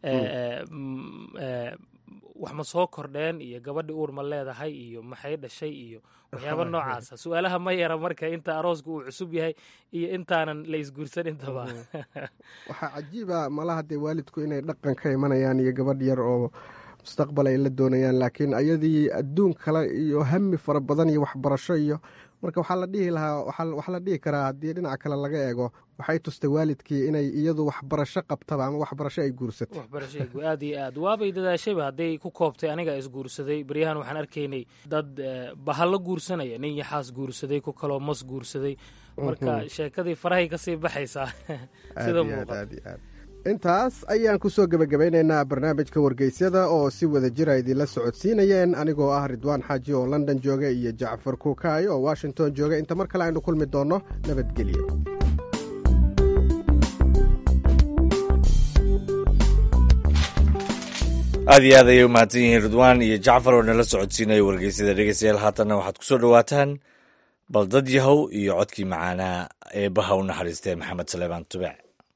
wax ma soo kordheen iyo gabadhi uur ma leedahay iyo maxay dhashay iyo waxyaaba noocaasa su-aalaha ma yara marka inta arooska uu cusub yahay iyo intaanan la isguursan intaba waxaa cajiiba malaha dee waalidku inay dhaqan ka imanayaan iyo gabadh yar oo mustaqbal ay la doonayaan laakiin ayadii adduun kale iyo hami fara badan iyo waxbarasho iyo marka waxaa la dhihi lahaa waxaa la dhihi karaa haddii dhinaca kale laga eego waxay tustay waalidkii inay iyadu waxbarasho qabtaba ama waxbarasho ay guursato waxbarasho aad iyo aad waabay dadaashayba hadday ku koobtay aniga isguursaday baryahan waxaan arkaynay dad bahalo guursanaya nin yaxaas guursaday ku kaloo mas guursaday marka sheekadii farahay kasii baxaysaa sida muuqata intaas ayaan ku soo gebagabaynaynaa barnaamijka wargeysyada oo si wada jira idinla socodsiinayeen anigoo ah ridwaan xaaji oo london jooga iyo jacfar kuukaay oo washington jooga inta mar kale aynu kulmi doonno nabadgelyo aad iyo aad ayay u mahadsan yihiin ridwaan iyo jacfar oo nala socodsiinaya wargeysyada dhegeystayaal haatanna waxaad ku soo dhowaataan bal dad yahow iyo codkii macaanaa eebbaha u naxariistee maxamed saleebaan tubec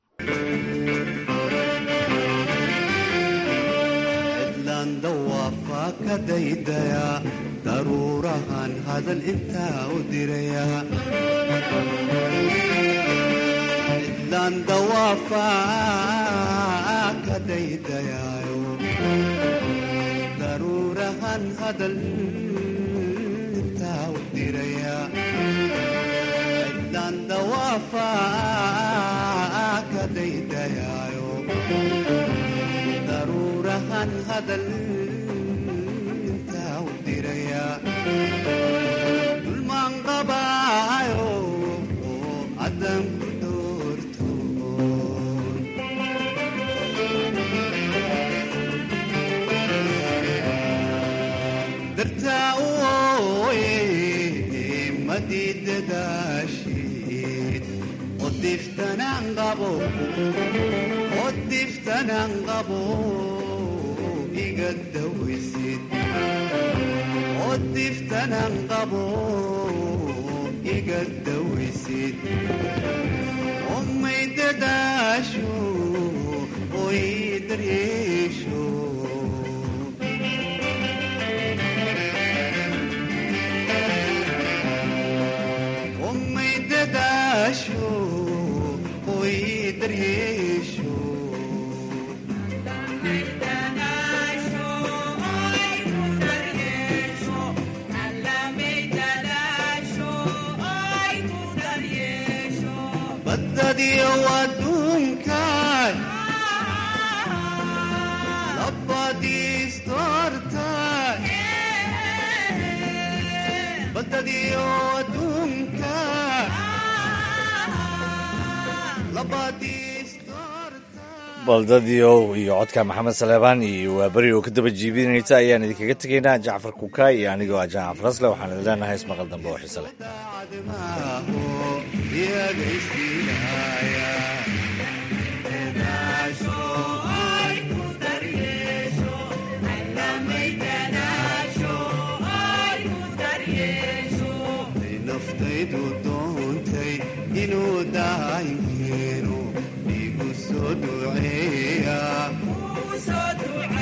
daydaya daruurahan hadal intaa u diraya cidlaan dawaafaa ka daydayayo daruurahan hadal intaa u diraya cidlaan dawaafaa ka daydayayo daruurahan hadal dulmaan qabaayo cadan ku doorto dartaa u ooye madiidadaashid odiftanaan qabo odiftanaan qabo iga dawaysid odiftanan qabo iga dawaysid omay dadaasho oy daryeesho omay dadaasho oy daryeesho badadiyo adduunkan labadiistortan badadiyo adduunkan baldadiow iyo codka maxamed saleebaan iyo waa beri oo ka daba jiibinaysa ayaan idinkaga tegaynaa jacfar kukaay iyo anigoo ah jamac farasle waxaan idin leenahay ismaqal dambe oo xiise leh naftaydu doontay inuu daaykeeno soo duceeya